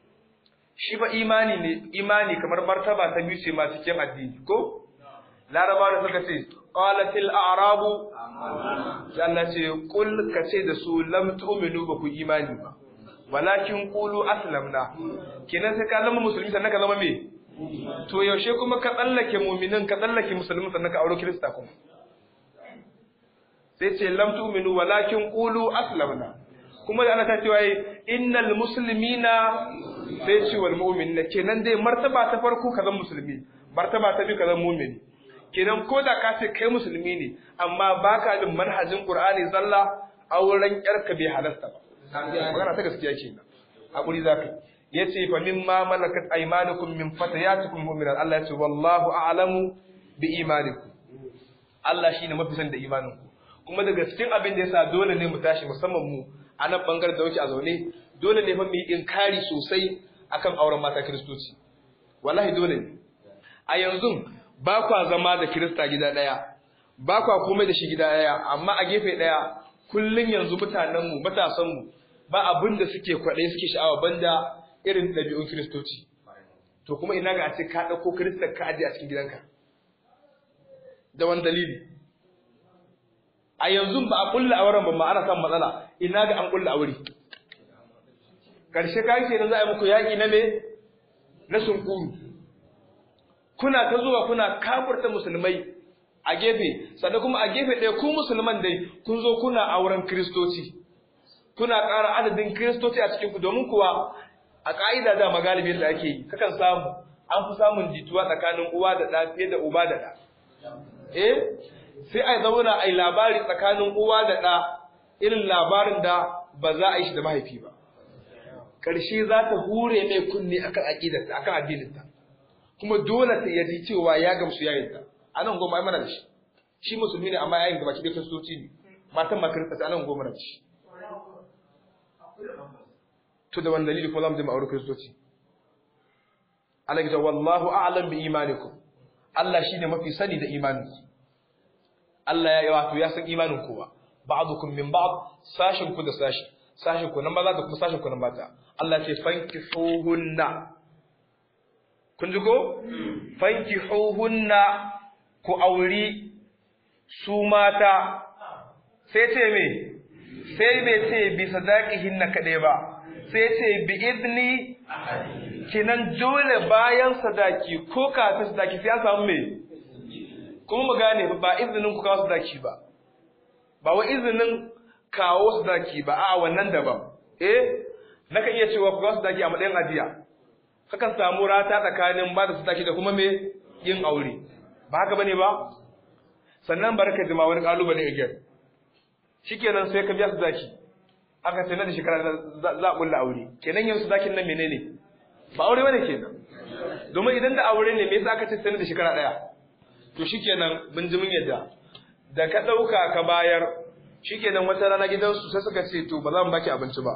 Speaker 1: shi fa imani ne imani kamar martaba ta biyu ce ma cikin addini ko larabawa da suka ce qalatil a'rabu Allah ce kul ka ce da su lam tu'minu ba ku imani ba walakin qulu aslamna kenan sai ka zama musulmi sannan ka zama me to yaushe kuma ka tsallake mu'minin ka tsallake musulmi sannan ka aure kirista kuma sai ce lam tu'minu walakin qulu aslamna kuma da ana ta cewa innal muslimina sai ce wal mu'minina kenan dai martaba ta farko ka zama musulmi martaba ta biyu ka zama mu'mini kenan ko da ka ce kai musulmi ne amma baka bin manhajin qur'ani zalla auren yarka bai halasta ba magana ta gaskiya kenan hakuri zaka yace fa mimma malakat aymanukum min fatayatikum mu'minat Allah yace wallahu a'lamu bi imanikum Allah shine mafi san da imaninku kuma daga cikin abin da yasa dole ne mu tashi musamman mu a nan bangaren da wuce a zaune dole ne fa mu yi inkari sosai akan auren mata kiristoci wallahi dole ne a yanzu ba kwa zama da kirista gida daya ba kwa komai da shi gida daya amma a gefe daya kullun yanzu mutanen mu matasan mu ba abin da suke kwaɗe suke sha'awa banda irin ɗabi'un kiristoci to kuma ina ga a ce ka ɗauko kirista ka aje a cikin gidanka da wani dalili a yanzu ba a kulla auren ba ma ana samun matsala ina ga an kulla aure karshe kai kenan za a yi muku yaki na me na sunkuru kuna ta zuwa kuna kafirta musulmai a gefe sannan kuma a gefe ɗaya ku musulman dai kun zo kuna auren kristoci kuna ƙara adadin kristoci a cikin ku domin kuwa a ƙa'ida da magalibin da ake yi kakan samu an fi samun jituwa tsakanin uwa da ɗa fiye da uba da ɗa eh sai a zauna a yi labari tsakanin uwa da ɗa irin labarin da ba za a yi shi da mahaifi ba ƙarshe za ta hure mai kunne akan aƙidarta akan addininta kuma dole ta yaji cewa ya gamsu yayin ta anan goma ai mana da shi shi musulmi ne amma yayin gaba ki dai kristoci ne matan ma kirista anan goma da shi to da wani dalili ko zamu je mu aure kristoci Allah ya wallahu a'lam bi imanikum Allah shine mafi sani da imanin Allah ya wato ya san imanin kowa ba'dukum min ba'd sashin ku da sashi sashin ku na maza da kuma sashin ku na mata Allah ya ce fankihuhunna kun ji ko fankihuhunna ku auri su mata sai ce me sai bai ce bi sadaqihinna kadai ba sai ce bi idni kinan dole bayan sadaki ko kafin sadaki sai an samu me kuma mu gane ba izinin ku kawo sadaki ba ba wa izinin kawo sadaki ba a wannan daban eh naka iya cewa ku kawo sadaki a matsayin ajiya kakan samu rata tsakanin ba da sadaki da kuma me yin aure ba haka bane ba sannan barka jima wani kalubale again shikenan sai ka biya sadaki aka ce na da shekara za a kulla aure kenan yanzu sadakin nan menene ba aure bane kenan domin idan da aure ne me yasa aka ce sai da shekara daya to shikenan bin jimin yadda da ka dauka ka bayar shikenan wata rana gidansu sai suka ce to ba za mu baki abinci ba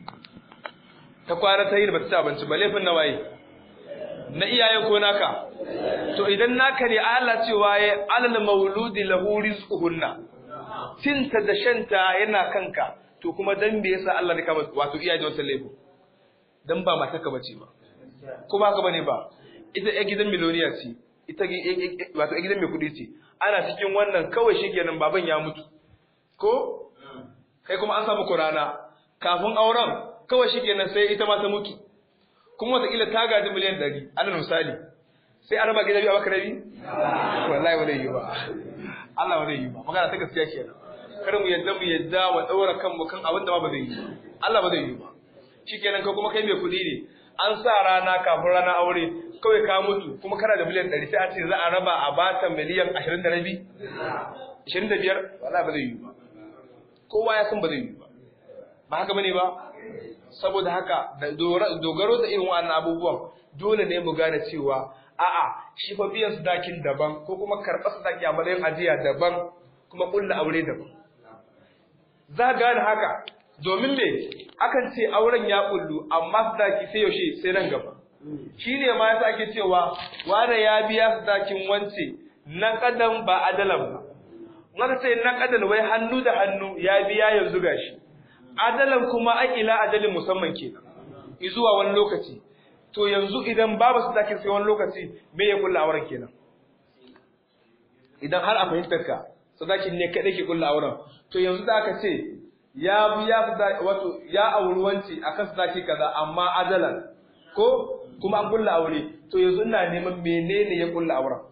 Speaker 1: ta kwana ta yi da bata ci abinci ba laifin na waye na iyaye ko naka to idan naka ne Allah cewa ya alal mauludi lahu rizquhunna cinta da shanta yana kanka to kuma dan me yasa Allah ne kama wato iyaye da wannan laifin dan ba matarka bace ba ko ba haka bane ba ita ya gidan miloniya ce ita wato ya gidan mai kudi ce ana cikin wannan kawai shikenan baban ya mutu ko kai kuma an samu kurana kafin auren kawai shikenan sai ita ma ta mutu kuma wataƙila ta gaji miliyan ɗari alal misali sai an raba gidan biyu a baka rabi wallahi ba zai yi ba Allah ba zai yi ba magana ta gaskiya kenan kar mu yadda mu yadda wa ɗaura kanmu kan abin da ma ba zai yi ba Allah ba zai yi ba shikenan ka kuma kai mai kuɗi ne an sa rana kafin rana aure kawai ka mutu kuma kana da miliyan ɗari sai a ce za a raba a bata miliyan ashirin da rabi ashirin da biyar wallahi ba zai yi ba kowa ya san ba zai yi ba ba haka bane ba saboda haka da dogaro da irin wannan abubuwan dole ne mu gane cewa a'a shi fa biyan sadakin daban ko kuma karɓar sadaki a matsayin ajiya daban kuma kulla aure daban za gane haka domin me akan ce auren ya kullu amma sadaki sai yaushe sai nan gaba shi ne ma yasa ake cewa wane ya biya sadakin wance na kadan ba adalan ba wanda sai na kadan wai hannu da hannu ya biya yanzu gashi adalan kuma akila adalin musamman kenan zuwa wani lokaci to yanzu idan babu sadakin sai wani lokaci me ya kulla auren kenan idan har a fahimtar ka sadakin ne kadai ke kulla auren to yanzu da aka ce ya biya wato ya auri wance akan sadaki kaza amma adalan ko kuma an kulla aure to yanzu ina neman menene ya kulla auren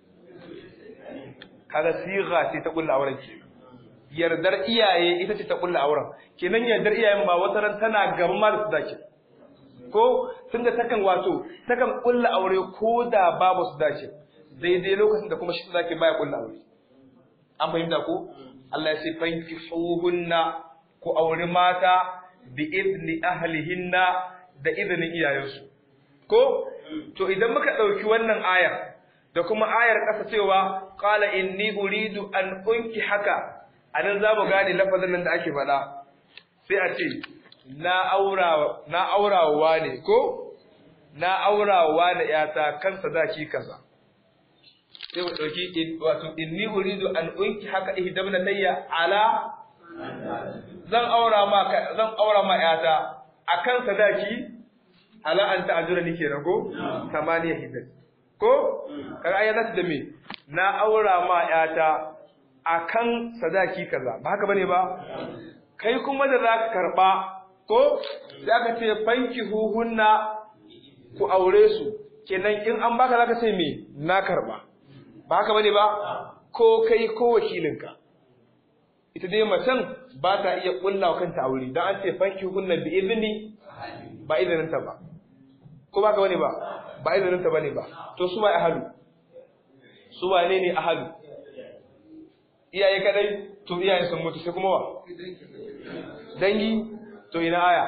Speaker 1: kaga siga ce ta kulla auren ke yardar iyaye ita ce ta kulla auren kenan yardar iyayen ma wata ran tana gaba ma da sadaki ko tunda takan wato takan kulla aure ko da babu sadaki daidai lokacin da kuma shi sadaki baya kulla aure an fahimta ko Allah ya ce fankihuhunna ku auri mata bi idni ahlihinna da izinin iyayensu ko to idan muka dauki wannan ayar da kuma ayar kasa cewa qala inni uridu an unki haka anan za mu gane lafazin nan da ake faɗa sai a ce na aura na aurawa ne ko na aurawa da yata kan sadaki kaza sai mu dauki wato inni uridu an unki haka ihdabna layya ala zan aura ma zan aura ma yata akan sadaki ala an ta'ajura nike rago tamaniya hiddat ko kaga ayyana da me na aura ma yata akan sadaki kaza ba haka bane ba kai kuma da zaka karba ko zaka ce fanki huhunna ku aure su kenan in an baka zaka ce me na karba ba haka bane ba ko kai ko wakilinka ita dai macen ba ta iya kulla kanta aure dan an ce fanki huhunna bi izni ba izinin ta ba ko ba ka bane ba ba izinin ta bane ba to su ba ahalu su wane ne ahalu iyaye kadai to iyaye sun mutu sai kuma wa dangi to ina aya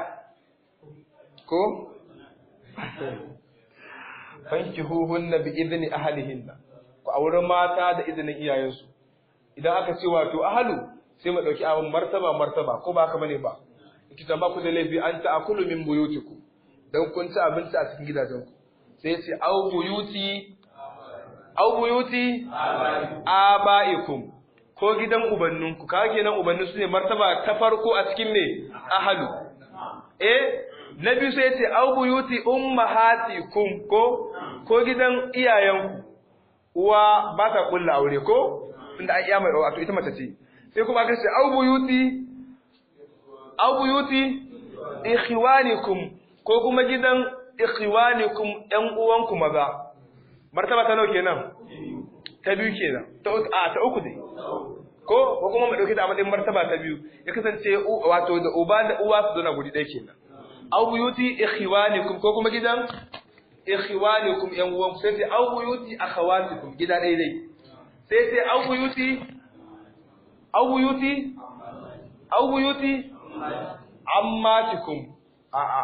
Speaker 1: ko fankihuhunna bi idni ahlihinna ku aure mata da izinin iyayensu idan aka ce wato ahlu sai mu dauki abin martaba martaba ko ba haka bane ba kita ba ku da laifi an ta'kulu min buyutikum dan kun ci abinci a cikin gidajenku sai ce au buyuti au buyuti abaikum ko gidan ubanninku ka kenan ubanni su ne martaba ta farko a cikin me ahlu eh na biyu sai ce au buyuti ummahatikum ko ko gidan iyayenku uwa ba ta kulla aure ko tunda ai iya mai wato ita mace ce sai kuma aka ce au buyuti au buyuti ikhwanikum ko kuma gidan ikhwanikum ƴan uwanku maza martaba ta nawa kenan ta biyu kenan ta a ta uku dai ko ko kuma mu dauke ta a matsayin martaba ta biyu ya kasance wato da uba da uwa su zauna guri ɗaya kenan aw buyuti ikhwanikum ko kuma gidan ikhwanikum yan uwan sai sai aw buyuti akhawatikum gida ɗaya dai sai sai aw buyuti aw buyuti aw buyuti ammatikum a a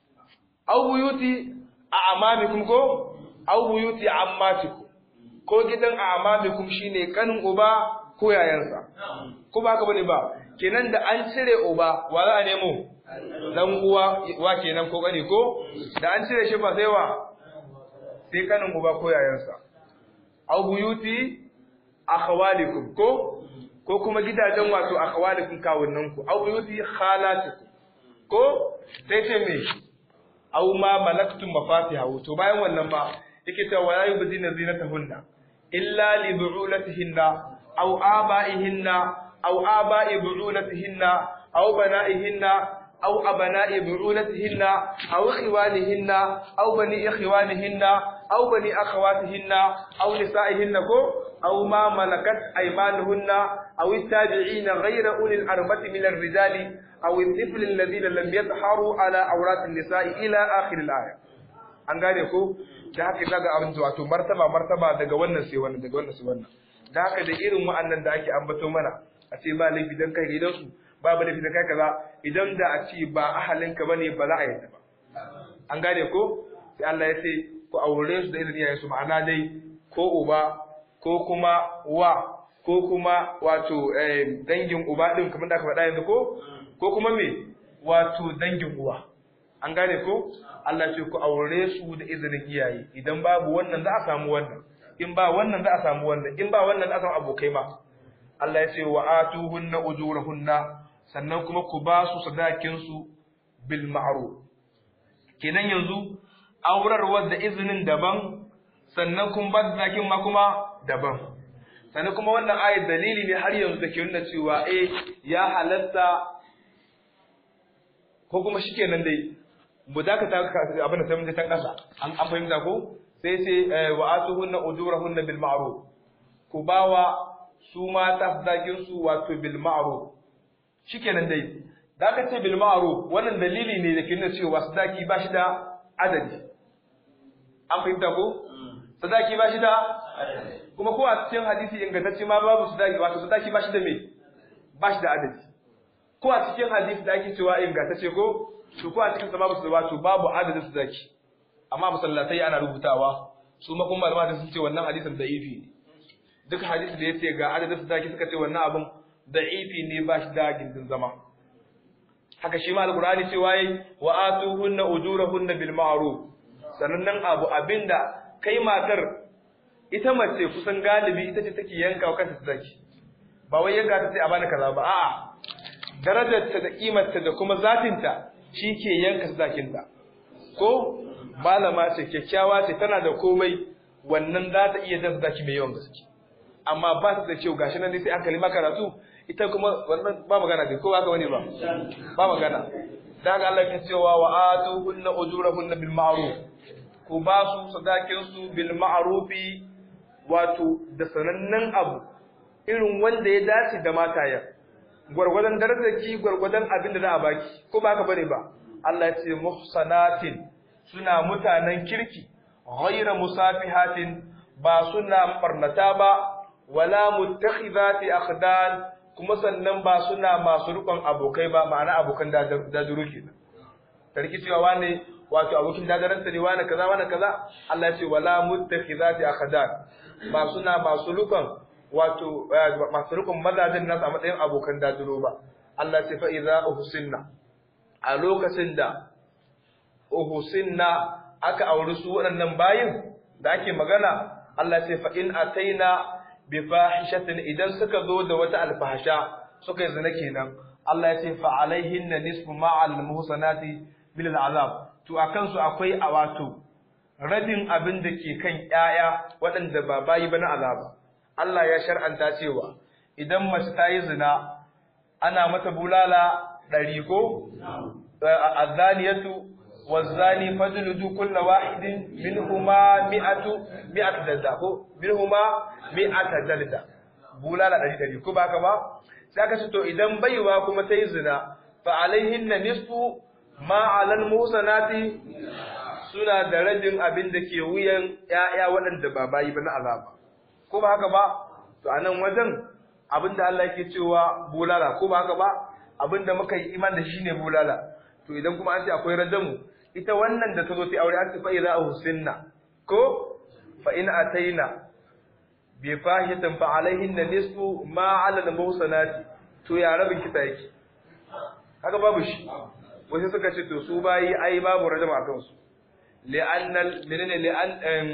Speaker 1: aw buyuti a'mamikum ko aw buyuti ammatikum ko gidan a'mamikum shine kanin uba ko yayansa ko ba haka bane ba kenan da an cire uba wa za a nemo dan uwa wa kenan ko kani ko da an cire shi ba sai wa sai kanin uba ko yayansa aw buyuti akhawalikum ko ko kuma gidajen wato akhawalikum kawunnan ku aw buyuti khalatikum ko sai ce me aw ma malaktum mafatihahu to bayan wannan ma yake cewa wala yubdina zinatahunna illa li bu'ulatihinna aw aba'ihinna aw aba'i bu'ulatihinna aw bana'ihinna أو أبناء بعولتهن أو إخوانهن أو بني إخوانهن أو بني أخواتهن أو نسائهن أو ما ملكت أيمانهن أو التابعين غير أولي الأربة من الرجال أو الطفل الذين لم يظهروا على عورات النساء إلى آخر الآية an gane ko da haka kaga abin wato martaba martaba daga wannan sai wannan daga wannan sai wannan da haka da irin wa'annan da ake ambato mana a ce ba laifi dan kai gidansu babu da kai kaza idan da a ce ba ahalinka bane ba za a yi ba an gane ko sai Allah ya ce ku aure su da izinin iyayensu ma'ana dai ko uba ko kuma wa ko kuma wato dangin uba din kamar da aka faɗa yanzu ko ko kuma me wato dangin uwa an gane ko Allah ce ku aure su da izinin iyaye idan babu wannan za a samu wannan in ba wannan za a samu wannan in ba wannan za a samu abokai ma Allah ya ce wa atuhunna ujurahunna sannan kuma ku ba su sadakinsu bil ma'ruf kenan yanzu aurarwar da izinin daban sannan kun ba sadakin ma kuma daban sannan kuma wannan ayat dalili ne har yanzu da ke nuna cewa eh ya halatta ko kuma shikenan dai mu dakata abin da sai mun je tan kasa an an fahimta ko sai sai wa atuhunna ujurahunna bil ma'ruf ku bawa su mata sadakin su wato bil ma'ruf shikenan dai da aka ce bil ma'ruf wannan dalili ne da ke nuna cewa sadaki ba shi da adadi an fahimta ko sadaki ba shi da kuma ko a cikin hadisi ingantacce ma babu sadaki wato sadaki ba shi da me ba shi da adadi ko a cikin hadisi da ake cewa ingantacce ko to ko a cikin sa babu su wato babu adadin sadaki amma masallatai ana rubutawa su ma kuma malama sun ce wannan hadisin da'ifi ne duk hadisi da yace ga adadin sadaki suka ce wannan abin da'ifi ne ba shi da gindin zama haka shi ma alqur'ani cewa yi wa atuhunna ujurahunna bil ma'ruf sanannen abu abinda kai matar ita mace kusan galibi ita ce take yanka wa kanta sadaki ba wai yanka ta sai a bani kaza ba a'a darajarta da kimarta da kuma zatinta shi ke yanka sadakinta ko malama ce kyakkyawa ce tana da komai wannan za ta iya jan sadaki mai yawan gaske amma ba su da kyau gashi nan dai sai an kalima karatu ita kuma wannan ba magana dai ko haka wani ba ba magana da haka Allah ya cewa wa atuhunna ujurahunna bil ma'ruf ku ba su sadakin su bil ma'rufi wato da sanannen abu irin wanda ya dace da mataya gwargwadon darajarki gwargwadon abin da za a baki ko ba haka bane ba Allah ya ce muhsanatin suna mutanen kirki ghayra musafihatin ba suna barnata ba wala muttakhidati akhdan kuma sannan ba suna masu rukun abokai ba ma'ana abokan dajuru kenan tarki cewa wane wato abokin dadaranta ne wane kaza wane kaza Allah ya ce wala muttakhidati akhdan ba suna masu rukun wato masu rukun mazajin nasu a matsayin abokan dajuru ba Allah ya ce fa idza uhsinna a lokacin da uhsinna aka auri su waɗannan bayin da ake magana Allah ce fa in ataina bi fahishatin idan suka zo da wata alfahasha suka yi zina kenan Allah ya ce fa alaihinna nisfu ma al muhsanati bil azab to akan su akwai a wato rabin abin da ke kan ƴaƴa waɗanda ba bayi ba na azaba Allah ya shar'anta cewa idan mace ta yi zina ana mata bulala ɗari ko azaniyatu والزاني فجلدوا كل واحد منهما مئة مئة جلدة ko منهما مئة جلدة bulala ɗari ɗari ko ba ka ba sai aka ce to idan baiwa kuma ta yi zina fa alaihinna nisfu ma alal musanati suna da rabin abin da ke wuyan ƴaƴa waɗanda ba bayi ba na azaba ko ba haka ba to anan wajen abin da Allah yake cewa bulala ko ba haka ba abin da muka yi iman da shi ne bulala to idan kuma an ce akwai rajamu ita wannan da ta zo ta aure an ce fa idza husinna ko fa in ataina bi fahitin fa alaihinna nisfu ma ala al muhsanati to ya rabin kita yake kaga babu shi wasu suka ce to su bayi ai babu rajama akan su li'anna menene li'an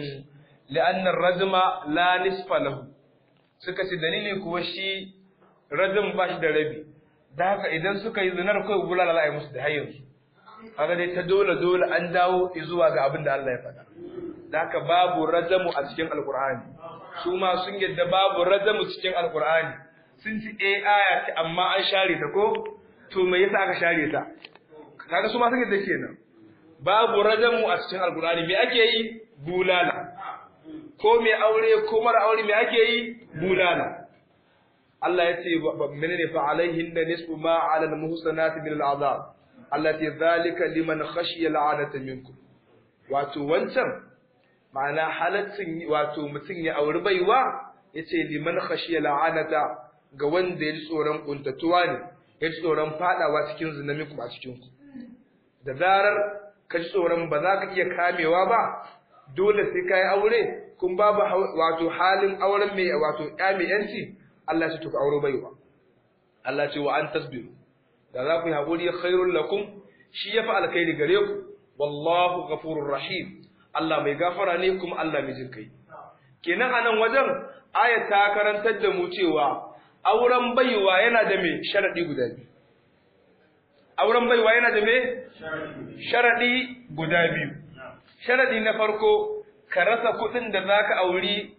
Speaker 1: li'anna ar-rajma la nisfa lahu suka ce dalili kuwa shi rajam ba shi da rabi da haka idan suka yi zinar kai bulala za a yi musu da hayyansu kaga dai ta dole dole an dawo zuwa ga abin da Allah ya faɗa da haka babu rajamu a cikin alqur'ani su ma sun yadda babu rajamu cikin alqur'ani sun ci eh aya ce amma an share ta ko to me yasa aka share ta kaga su ma sun yadda kenan babu rajamu a cikin alqur'ani me ake yi bulala ko me aure ko mara aure me ake yi bulala Allah ya ce menene fa alaihinna nisfu ma ala al-muhsanati min al-azab allati dhalika liman khashiya al'adata minkum wato wancan ma'ana halaccin wato mutum ya auri baiwa yace liman khashiya al'anata ga wanda ya ji tsoron kuntatuwa ne ya ji tsoron fadawa cikin zina minkum a cikin ku da zarar ka ji tsoron ba za ka iya kamewa ba dole sai ka yi aure kun babu wato halin auren mai wato ya mai yanci Allah ya ce to ka auro baiwa Allah ce wa an tasbiru da za ku yi haƙuri khairun lakum shi ya fi alkhairi gare ku wallahu ghafurur rahim Allah mai gafara ne kuma Allah mai jin kai kenan a nan wajen aya ta karantar da mu cewa auren baiwa yana da me sharadi guda biyu auren baiwa yana da me sharadi guda biyu sharadi na farko ka rasa kuɗin da zaka auri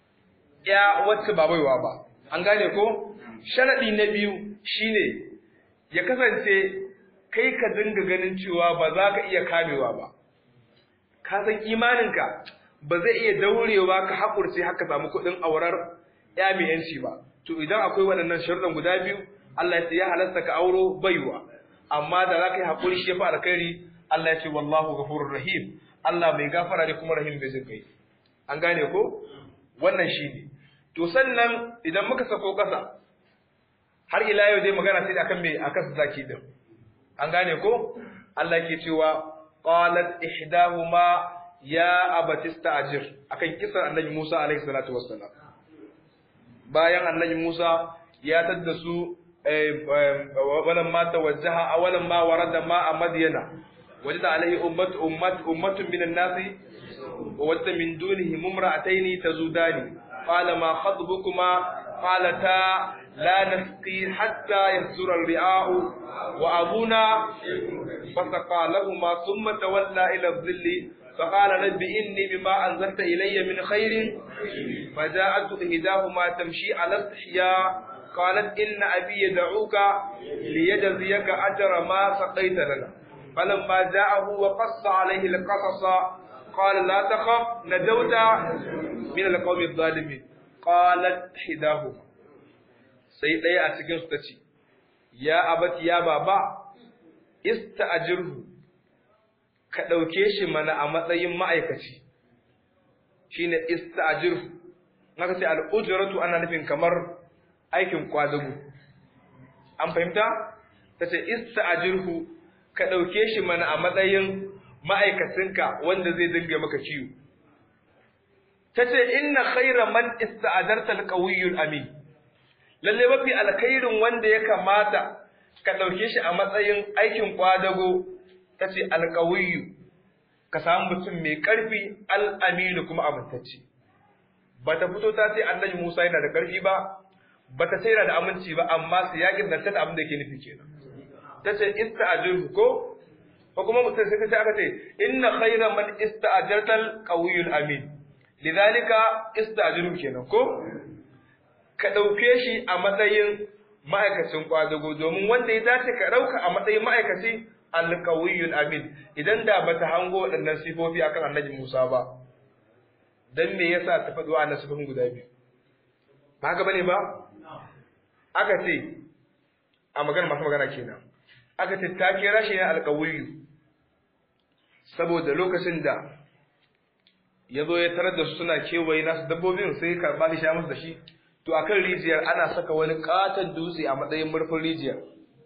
Speaker 1: ya wacce ba baiwa ba an gane ko sharadi na biyu shine ya kasance kai ka dinga ganin cewa ba za ka iya kamewa ba ka san imaninka ba zai iya daurewa ka haƙurce haka samu kuɗin aurar ya mai yanci ba to idan akwai waɗannan sharuɗan guda biyu Allah ya ce ya halasta ka auro baiwa amma da za ka yi haƙuri shi ya fi alkhairi Allah ya ce wallahu ghafurur rahim Allah mai gafara ne kuma rahim bai jin kai an gane ko wannan shi ne to sannan idan muka sako ƙasa har ila yau dai magana sai akan me akan zaki din an gane ko Allah yake cewa qalat ihdahuma ya abatista ajir akan kisan annabi Musa alaihi salatu wassalam bayan annabi Musa ya tadda su walan ma tawajjaha awalan ma warada ma a madyana wajada alaihi ummatu ummat ummatun minan nasi wa wajada min dunihi mumra'ataini tazudani qala ma khatbukuma qalata لا نسقي حتى يصدر الرعاء وأبونا فسقى لهما ثم تولى إلى الظل فقال رب إني بما أنزلت إلي من خير فجاءت إحداهما تمشي على استحياء قالت إن أبي يدعوك ليجزيك أجر ما سقيت لنا فلما جاءه وقص عليه القصص قال لا تخف نجوت من القوم الظالمين قالت إحداهما sai ɗaya a cikin su ta ce, Ya abati ya baba, ista'ajirhu ka ɗauke shi mana a matsayin ma'aikaci, shi ne ista'ajirhu, naka ce al'ujiratu ana nufin kamar aikin kwadago. An fahimta? Ta ce ista'ajirhu ka ɗauke shi mana a matsayin ma'aikacinka wanda zai dinga maka ciwo. Ta ce inna khaira man ista'ajarta alƙawiyyul amin. lalle mafi alkhairin wanda ya kamata ka ɗauke shi a matsayin aikin kwadago ta ce alƙawiyu ka samu mutum mai ƙarfi al'aminu kuma amintacce ba ta fito ta ce annabi musa yana da ƙarfi ba ba ta yana da aminci ba amma su yaƙin da ta abin da ke nufi kenan ta ce ista'ajirhu ko ko kuma mutum sai ta ce aka ce inna khayra man ista'ajartal qawiyul amin lidhalika ista'ajirhu kenan ko ka ɗauke shi a matsayin ma'aikacin ƙwadago domin wanda ya dace ka ɗauka a matsayin ma'aikaci alƙawiyyun amin idan da ba ta hango waɗannan sifofi akan annabi Musa ba dan me yasa ta faɗo a sifofin guda biyu ba haka bane ba aka ce a magana masu magana kenan aka ce ta kira shi ne alƙawiyyu saboda lokacin da ya zo ya tarar da su suna kewaye nasu dabbobin sai karɓa shi sha musu da shi to a kan rijiyar ana saka wani katon dutse a matsayin murfin rijiyar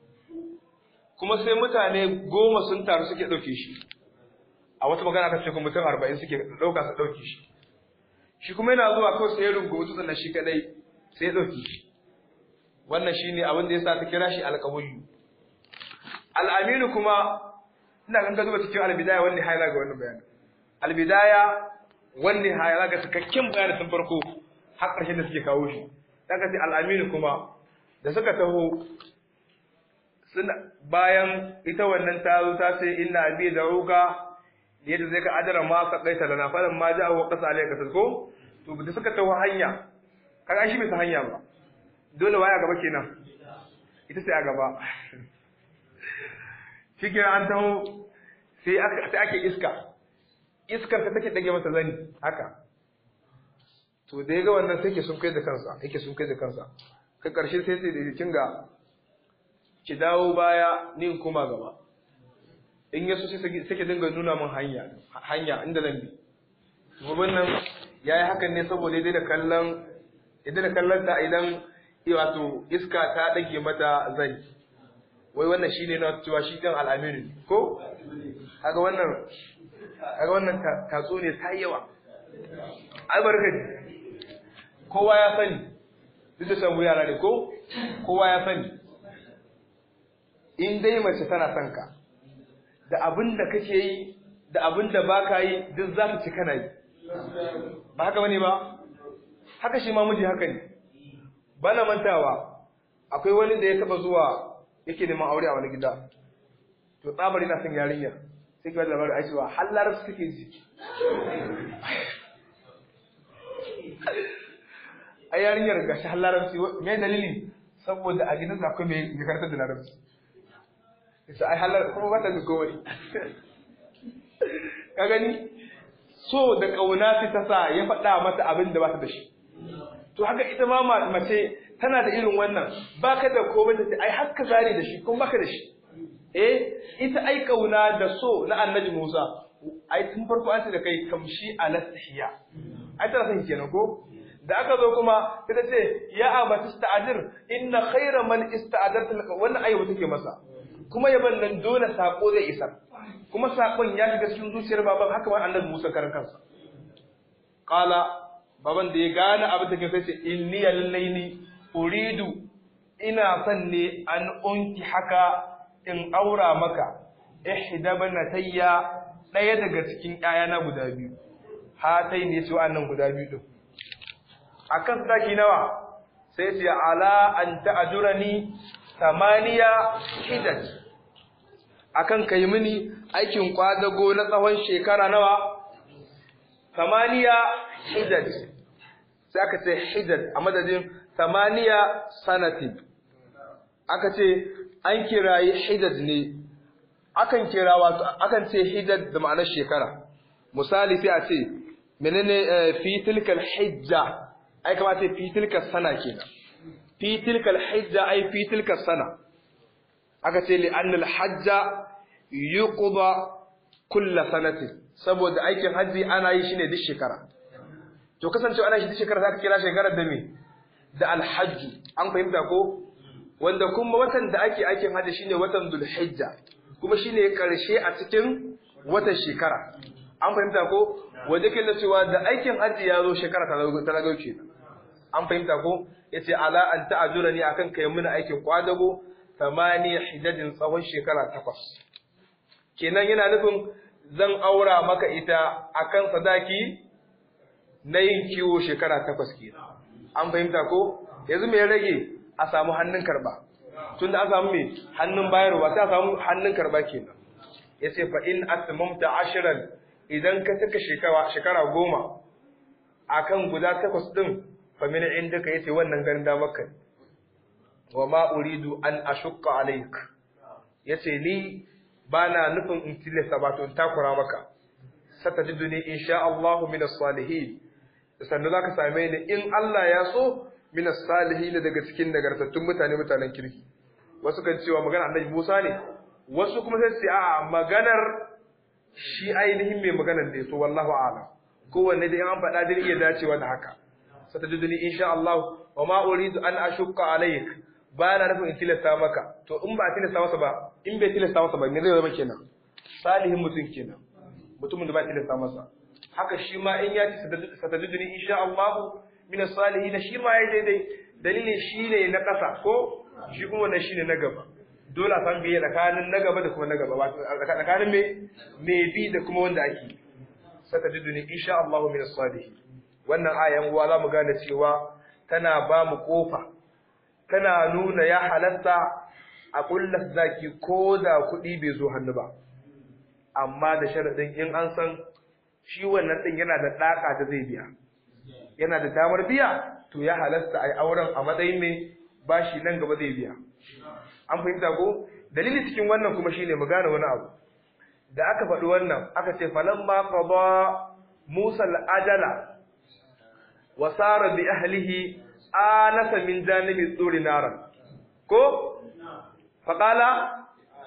Speaker 1: kuma sai mutane goma sun taru suke ɗauke shi a wata magana ta ce kuma mutum arba'in suke ɗauka su ɗauke shi shi kuma yana zuwa kawai sai ya rungu dutsen na shi kadai sai ya ɗauke shi wannan shi ne abin da ya sa ta kira shi alƙawullu al'aminu kuma ina kan ka zuba cikin albidaya wani haila ga wannan bayanin albidaya wani haila ga cikakken bayanin tun farko har ƙarshen da suke kawo shi daga ce al'aminu kuma da suka taho suna bayan ita wannan ta zo ta ce ina abi da ruga yadda zai ka adara ma ka kaita lana falan ma ja wa qasa alayka ko to da suka taho hanya kaga shi bai san hanya ba dole waya gaba kenan ita sai a gaba shi kenan an taho sai ake iska iskar ta take dage masa zani haka to da ya ga wannan sai ke sun kai da kansa yake sun kai da kansa ka karshe sai sai da kin ga ki dawo baya ni in koma gaba in yaso sai sai dinga nuna min hanya hanya inda zan bi gobin nan yayi hakan ne saboda dai da kallon idan da kallon ta idan wato iska ta dage mata zani wai wannan shine na cewa shi kan al'amiri ko kaga wannan kaga wannan tatso ne ta yawa albarkati kowa ya sani duk da samu yara ne ko kowa ya sani in dai mace tana son ka da abin da kake yi da abin da ba ka yi duk za ta ci kana yi ba haka bane ba haka shi ma miji haka ne ba na mantawa akwai wani da ya taba zuwa yake neman aure a wani gida to tsabari na son yarinyar sai ki wani labarin a cewa har larabci kake ji a yarinyar ga shi larabci me dalili saboda a gidan akwai mai karanta da larabci isa ai halar kuma ba ta da komai ka gani so da kauna sai ta sa ya faɗa mata abin da ba ta da shi to haka ita ma mace tana da irin wannan baka da komai ta ai har ka zare da shi kuma baka da shi eh ita ai kauna da so na annabi Musa ai tun farko an ce da kai kamshi alastihiya ai tana son kenan ko da aka zo kuma ita ce ya abati sta'adir inna khayra man ista'adarta wannan ayyuka take masa kuma yaban nan dole sako zai isa kuma sakon ya shiga cikin zuciyar baban haka ma annabi Musa karan kansa qala baban da ya gane abin da ke sai ce inni lallaini uridu ina son ne an unki haka in aura maka ihda banatayya daya daga cikin ƴaƴana guda biyu hatai ne su annan guda biyu din akan sadaki nawa sai ce ala an ta'jurani tamaniya hijaj akan kai mini aikin kwadago na tsawon shekara nawa samaniya hijaj sai aka ce hijaj a madadin samaniya sanatin aka ce an kirayi hijaj ne akan kira wato akan ce hijaj da ma'anar shekara misali sai a ce menene fi tilkal hijja ai kamata fi tilkal sana kenan fi tilkal hijja ai fi tilkal sana aka ce li annal hajja yuqda kulla sanati saboda aikin haji ana yi shine duk shekara to kasancewa ana shi duk shekara zaka kira shekarar da me da alhajju an fahimta ko wanda kuma watan da ake aikin haji shine watan dhulhijja kuma shine karshe a cikin watan shekara an fahimta ko wanda ke cewa da aikin haji ya zo shekara ta ta kenan an fahimta ko yace ala an ta'ajurani akan kai muna aikin kwadago tamani hijajin tsawon shekara takwas kenan yana nufin zan aura maka ita akan sadaki na yin kiwo shekara takwas kenan an fahimta ko yanzu me ya rage a samu hannun karba tunda an samu me hannun bayarwa sai a samu hannun karba kenan yace fa in atmamta ashran idan ka saka shekara shekara goma akan guda takwas din fa min indaka yace wannan garin da maka wa ma uridu an ashukka alaik yace ni bana nufin in tilasta ba to in takura maka satajiduni insha Allah min as-salihin sannan zaka same ni in Allah ya so min as-salihin daga cikin nagartattun mutane mutanen kirki wasu kan cewa magana Annabi Musa ne wasu kuma sai su a maganar shi ainihin mai maganar da to wallahu a'lam kowanne da an faɗa dai iya dacewa da haka satajiduni insha Allah wa ma uridu an ashukka alaik ba na nufin in tilasta maka to in ba a tilasta masa ba in bai tilasta masa ba me zai zama kenan salihin mutum kenan mutumin da ba tilasta masa haka shi ma in ya ci satajiduni insha Allah min salihin shi ma ya daidai dalilin shi ne na ƙasa ko shi kuma wannan shine na gaba dole a san biye tsakanin na gaba da kuma na gaba wato tsakanin me me bi da kuma wanda ake satajiduni insha Allah min salihin wannan ayan uwa za mu gane cewa tana ba mu kofa tana nuna ya halatta a kullas zaki ko da kuɗi bai zo hannu ba amma da sharaɗin in an san shi wannan ɗin yana da ɗaka da zai biya yana da damar biya to ya halasta a yi auren a matsayin mai bashi nan gaba zai biya an fahimta ko dalili cikin wannan kuma shine mu gane wani abu da aka faɗi wannan aka ce falamma qada musa al-ajala wa sara bi ahlihi anasa min janibi tsuri naran ko faƙala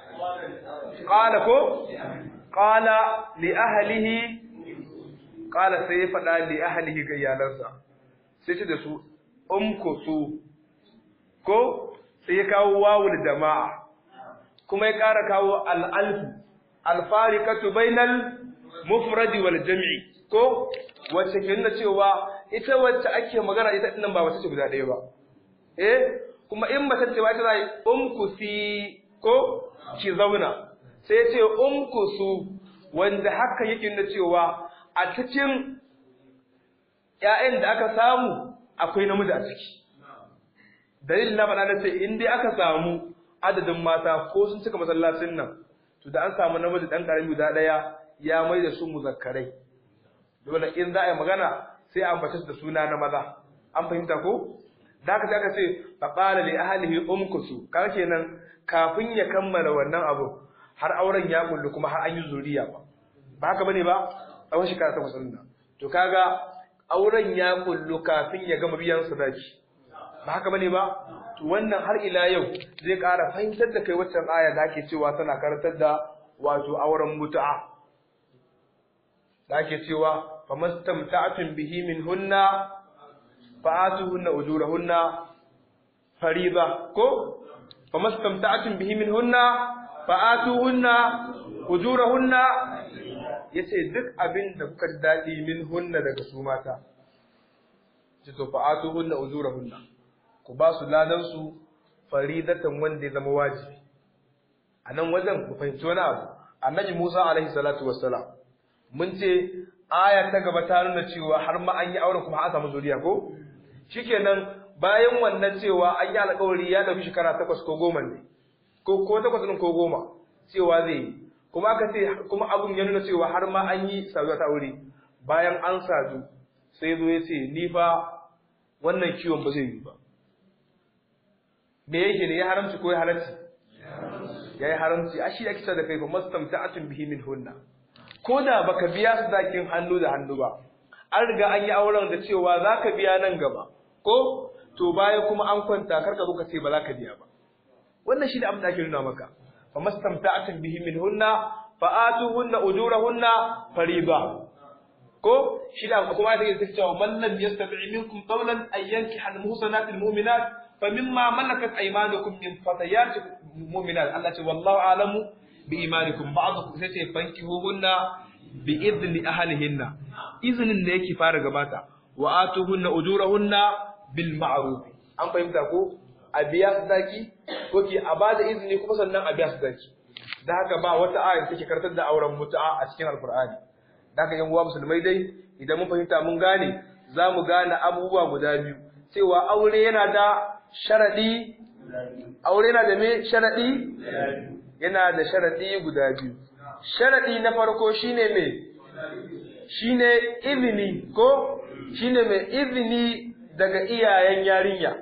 Speaker 1: ƙala ko ƙala li ahlihi ƙala sai ya faɗa li ahlihi ga iyalansa sai ce da su umkusu ko sai ya kawo wawul jama'a kuma ya ƙara kawo al'alfu alfarikatu bainal mufradi wal jam'i ko wacce ke nuna cewa ita wacce ake magana ita dinnan ba mace ce guda ɗaya ba eh kuma in mace ce ba ita zai umkusi ko ki zauna sai ya ce umkusu wanda haka yake nuna cewa a cikin ƴaƴan da aka samu akwai namiji a ciki dalilin na faɗa na ce in dai aka samu adadin mata ko sun cika masallacin nan to da an samu namiji ɗan ƙarami guda ɗaya ya mai da su muzakkarai dole in za a yi magana sai an bace da suna na maza an fahimta ko da haka sai aka ce fa qala li ahlihi umkusu kaga kenan kafin ya kammala wannan abu har auren ya kullu kuma har an yi zuriya ba ba haka bane ba tsawon shekara takwas ɗin nan to kaga auren ya kullu kafin ya gama biyan sadaki ba haka bane ba to wannan har ila yau zai ƙara fahimtar da kai waccan aya da ake cewa tana karantar da wato auren mutu'a da ake cewa famastamta'atun bihi min hunna fa'atuhunna ujurahunna fariba ko famastamta'atun bihi min hunna fa'atuhunna ujurahunna yace duk abin da kuka dadi min hunna daga su mata ce to fa'atuhunna ujurahunna ku ba su ladan su faridatan wanda ya zama wajibi a nan wajen ku fahimci wani abu annabi Musa alaihi salatu wassalam mun ce aya ta gaba ta nuna cewa har ma an yi auren kuma an samu zuriya ko shikenan bayan wannan cewa an yi alƙawari ya dauki shekara takwas ko goma ne ko ko takwas ɗin ko goma cewa zai yi kuma aka ce kuma abun ya nuna cewa har ma an yi saduwa ta aure bayan an sadu sai zo ya ce ni fa wannan kiwon ba zai yi ba me yake ne ya haramci ko ya halarci ya yi haramci a shi ake da kai fa mastamta'atun bihi min hunna ko da baka biya su dakin hannu da hannu ba an riga an yi auren da cewa za ka biya nan gaba ko to baya kuma an kwanta karka zo ka ce ba za ka biya ba wannan shi ne abin da ake nuna maka fa mastamta'atun bihi min hunna fa atuhunna ujurahunna fariba ko shi da kuma ayat take cewa man lam yastati minkum qawlan ay yankiha al-muhsanat al-mu'minat fa mimma malakat aymanukum min fatayatikum mu'minat Allah ce wallahu a'lamu bi imanikum ba'dukum sai ce fankihuhunna bi idni ahlihinna iznin da yake fara gabata wa atuhunna ujurahunna bil ma'ruf an fahimta ko a biya sadaki ko ki a bada izini kuma sannan a biya sadaki da haka ba wata aya take kartar da auren mutu'a a cikin alqur'ani da haka yan uwa musulmai dai idan mun fahimta mun gane za mu gane abubuwa guda biyu cewa aure yana da sharadi aure yana da me sharadi yana da sharadi guda biyu sharadi na farko shine me shine izini ko shine me izini daga iyayen yarinya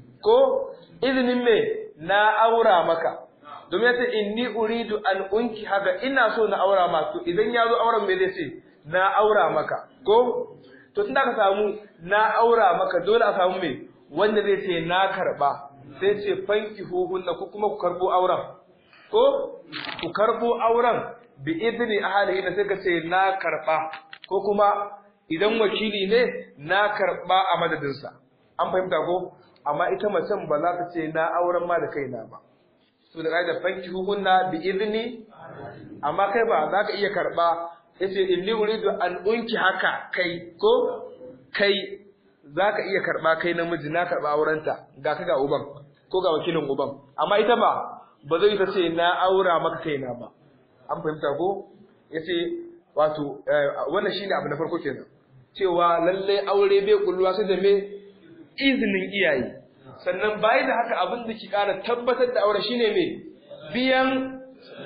Speaker 1: ko izinin me na aura maka domin ya ce inni uridu an unki haka ina so na aura ma to idan ya zo auren me zai ce na aura maka ko to tun da ka samu na aura maka dole a samu me wanda zai ce na karba sai ce fanki huhunna ko kuma ku karbo auren ko ku karbo auren bi idni ahlihi da sai ka ce na karba ko kuma idan wakili ne na karba a madadinsa an fahimta ko amma ita macen ba za ta ce na auren ma da kaina ba to da da fanki hukunna bi idni amma kai ba za ka iya karba yace inni uridu an unki haka kai ko kai za ka iya karba kai namiji na karba aurenta ga ka ga uban ko ga wakilin uban amma ita ba ba zai ta ce na aura maka kaina ba an fahimta ko yace wato wannan shine abu na farko kenan cewa lalle aure bai kulluwa sai da me izinin iyaye sannan bayan da haka abin da ke ƙara tabbatar da aure shine me biyan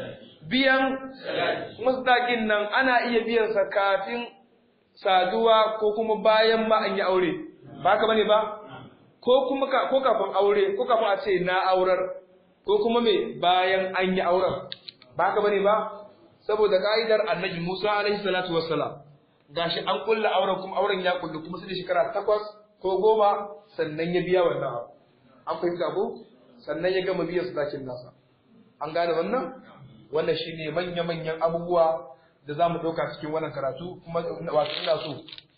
Speaker 1: biyan musdaƙin nan ana iya biyan sa kafin saduwa ko kuma bayan ma an yi aure ba ka bane ba ko kuma ko kafin aure ko kafin a ce na aurar ko kuma me bayan an yi auren ba ka bane ba saboda ka'idar annabi Musa alaihi salatu wassalam gashi an kulla auren kuma auren ya kullu kuma sai da shekara takwas ko goma sannan ya biya wannan abu an fahimta ko sannan ya gama biyan sadakin nasa an gane wannan wannan shine manya-manyan abubuwa da za mu ɗauka cikin wannan karatu kuma wato ina so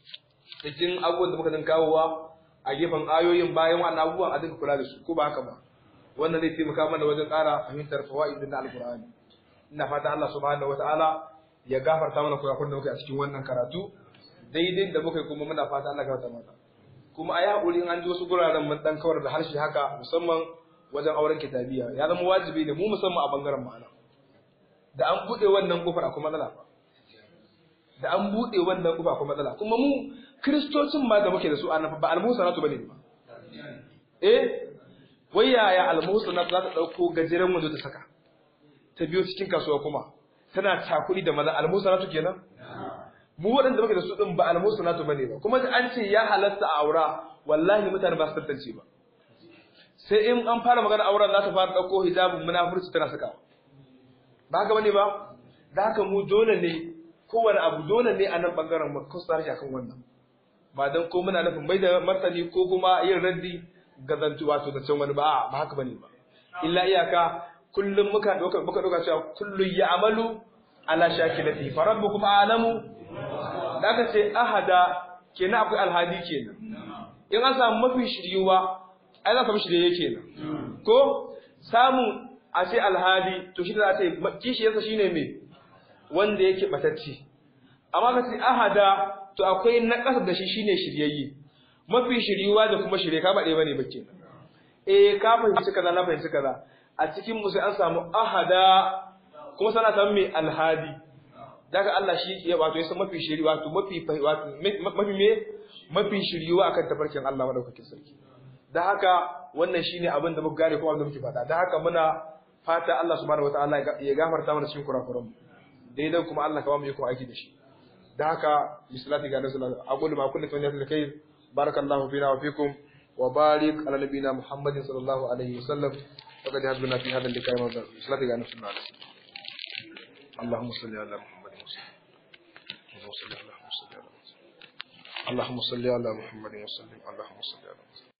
Speaker 1: cikin abubuwan da muka zan kawowa a gefen ayoyin bayan wannan abubuwan a dinga kula da su ko ba haka ba wannan zai taimaka mana wajen ƙara fahimtar fawaidin na alkur'ani ina fata Allah subhanahu wataala ya gafarta mana kurakuran da muka a cikin wannan karatu daidai da muka yi kuma muna fata Allah ya gafarta mana kuma a yi haƙuri in an ji wasu guraren mun ɗan kawar da harshe haka musamman wajen auren kitabiya ya zama wajibi ne mu musamman a bangaren ma'ana da an buɗe wannan kofar akwai matsala da an buɗe wannan kofar akwai matsala kuma mu kristocin ma da muke da su annafa ba almusanatu bane ba eh wai yaya almusanatu za ta ɗauko gajeren wando ta saka ta biyo cikin kasuwa kuma tana takuri da maza almusanatu kenan mu waɗanda muke da su ɗin ba almusanatu bane ba kuma an ce ya halatta a aura wallahi mutane ba su tantance ba sai in an fara magana auren za ta fara ɗauko hijabin munafurci tana sakawa ba haka bane ba da haka mu dole ne kowane abu dole ne a nan bangaren mu kusa harshe akan wannan ba dan ko muna nufin mai da martani ko kuma yin raddi ga zantu wato da can wani ba ba haka bane ba illa iyaka kullum muka doka muka doka cewa kullu ya'malu ala shakilati fa rabbukum a'lamu da aka ce ahada kenan akwai alhadi kenan in an samu mafi shiryuwa ai za ka mishi da yake kenan ko samu a ce alhadi to shi za a ce kishiyarsa shine me wanda yake batacci amma ka ce ahada to akwai na ƙasa da shi shine shiryayye mafi shiryuwa da kuma shirye ka ba ɗaya bane ba kenan eh ka fahimci kaza na fahimci kaza a cikin mu sai an samu ahada kuma sana samu mai alhadi daga Allah shi ya wato ya san mafi shiri wato mafi wato mafi me mafi shiryuwa akan tafarkin Allah madaukakin sarki da haka wannan shine abin da muka gane kuma abin da muke faɗa da haka muna fata Allah subhanahu wataala ya gafarta mana cikin kurakuran mu daidai kuma Allah ka ba mu iko aiki da shi da haka misalati ga nasu aqulu ma kullu tawajjat alkhair barakallahu fina wa fikum wa barik ala nabina muhammadin sallallahu alaihi wasallam وقد هدنا في هذا اللقاء misalati ga nasu اللهم صل على محمد وسلم اللهم صل على محمد وسلم اللهم صل على محمد وسلم اللهم صل على محمد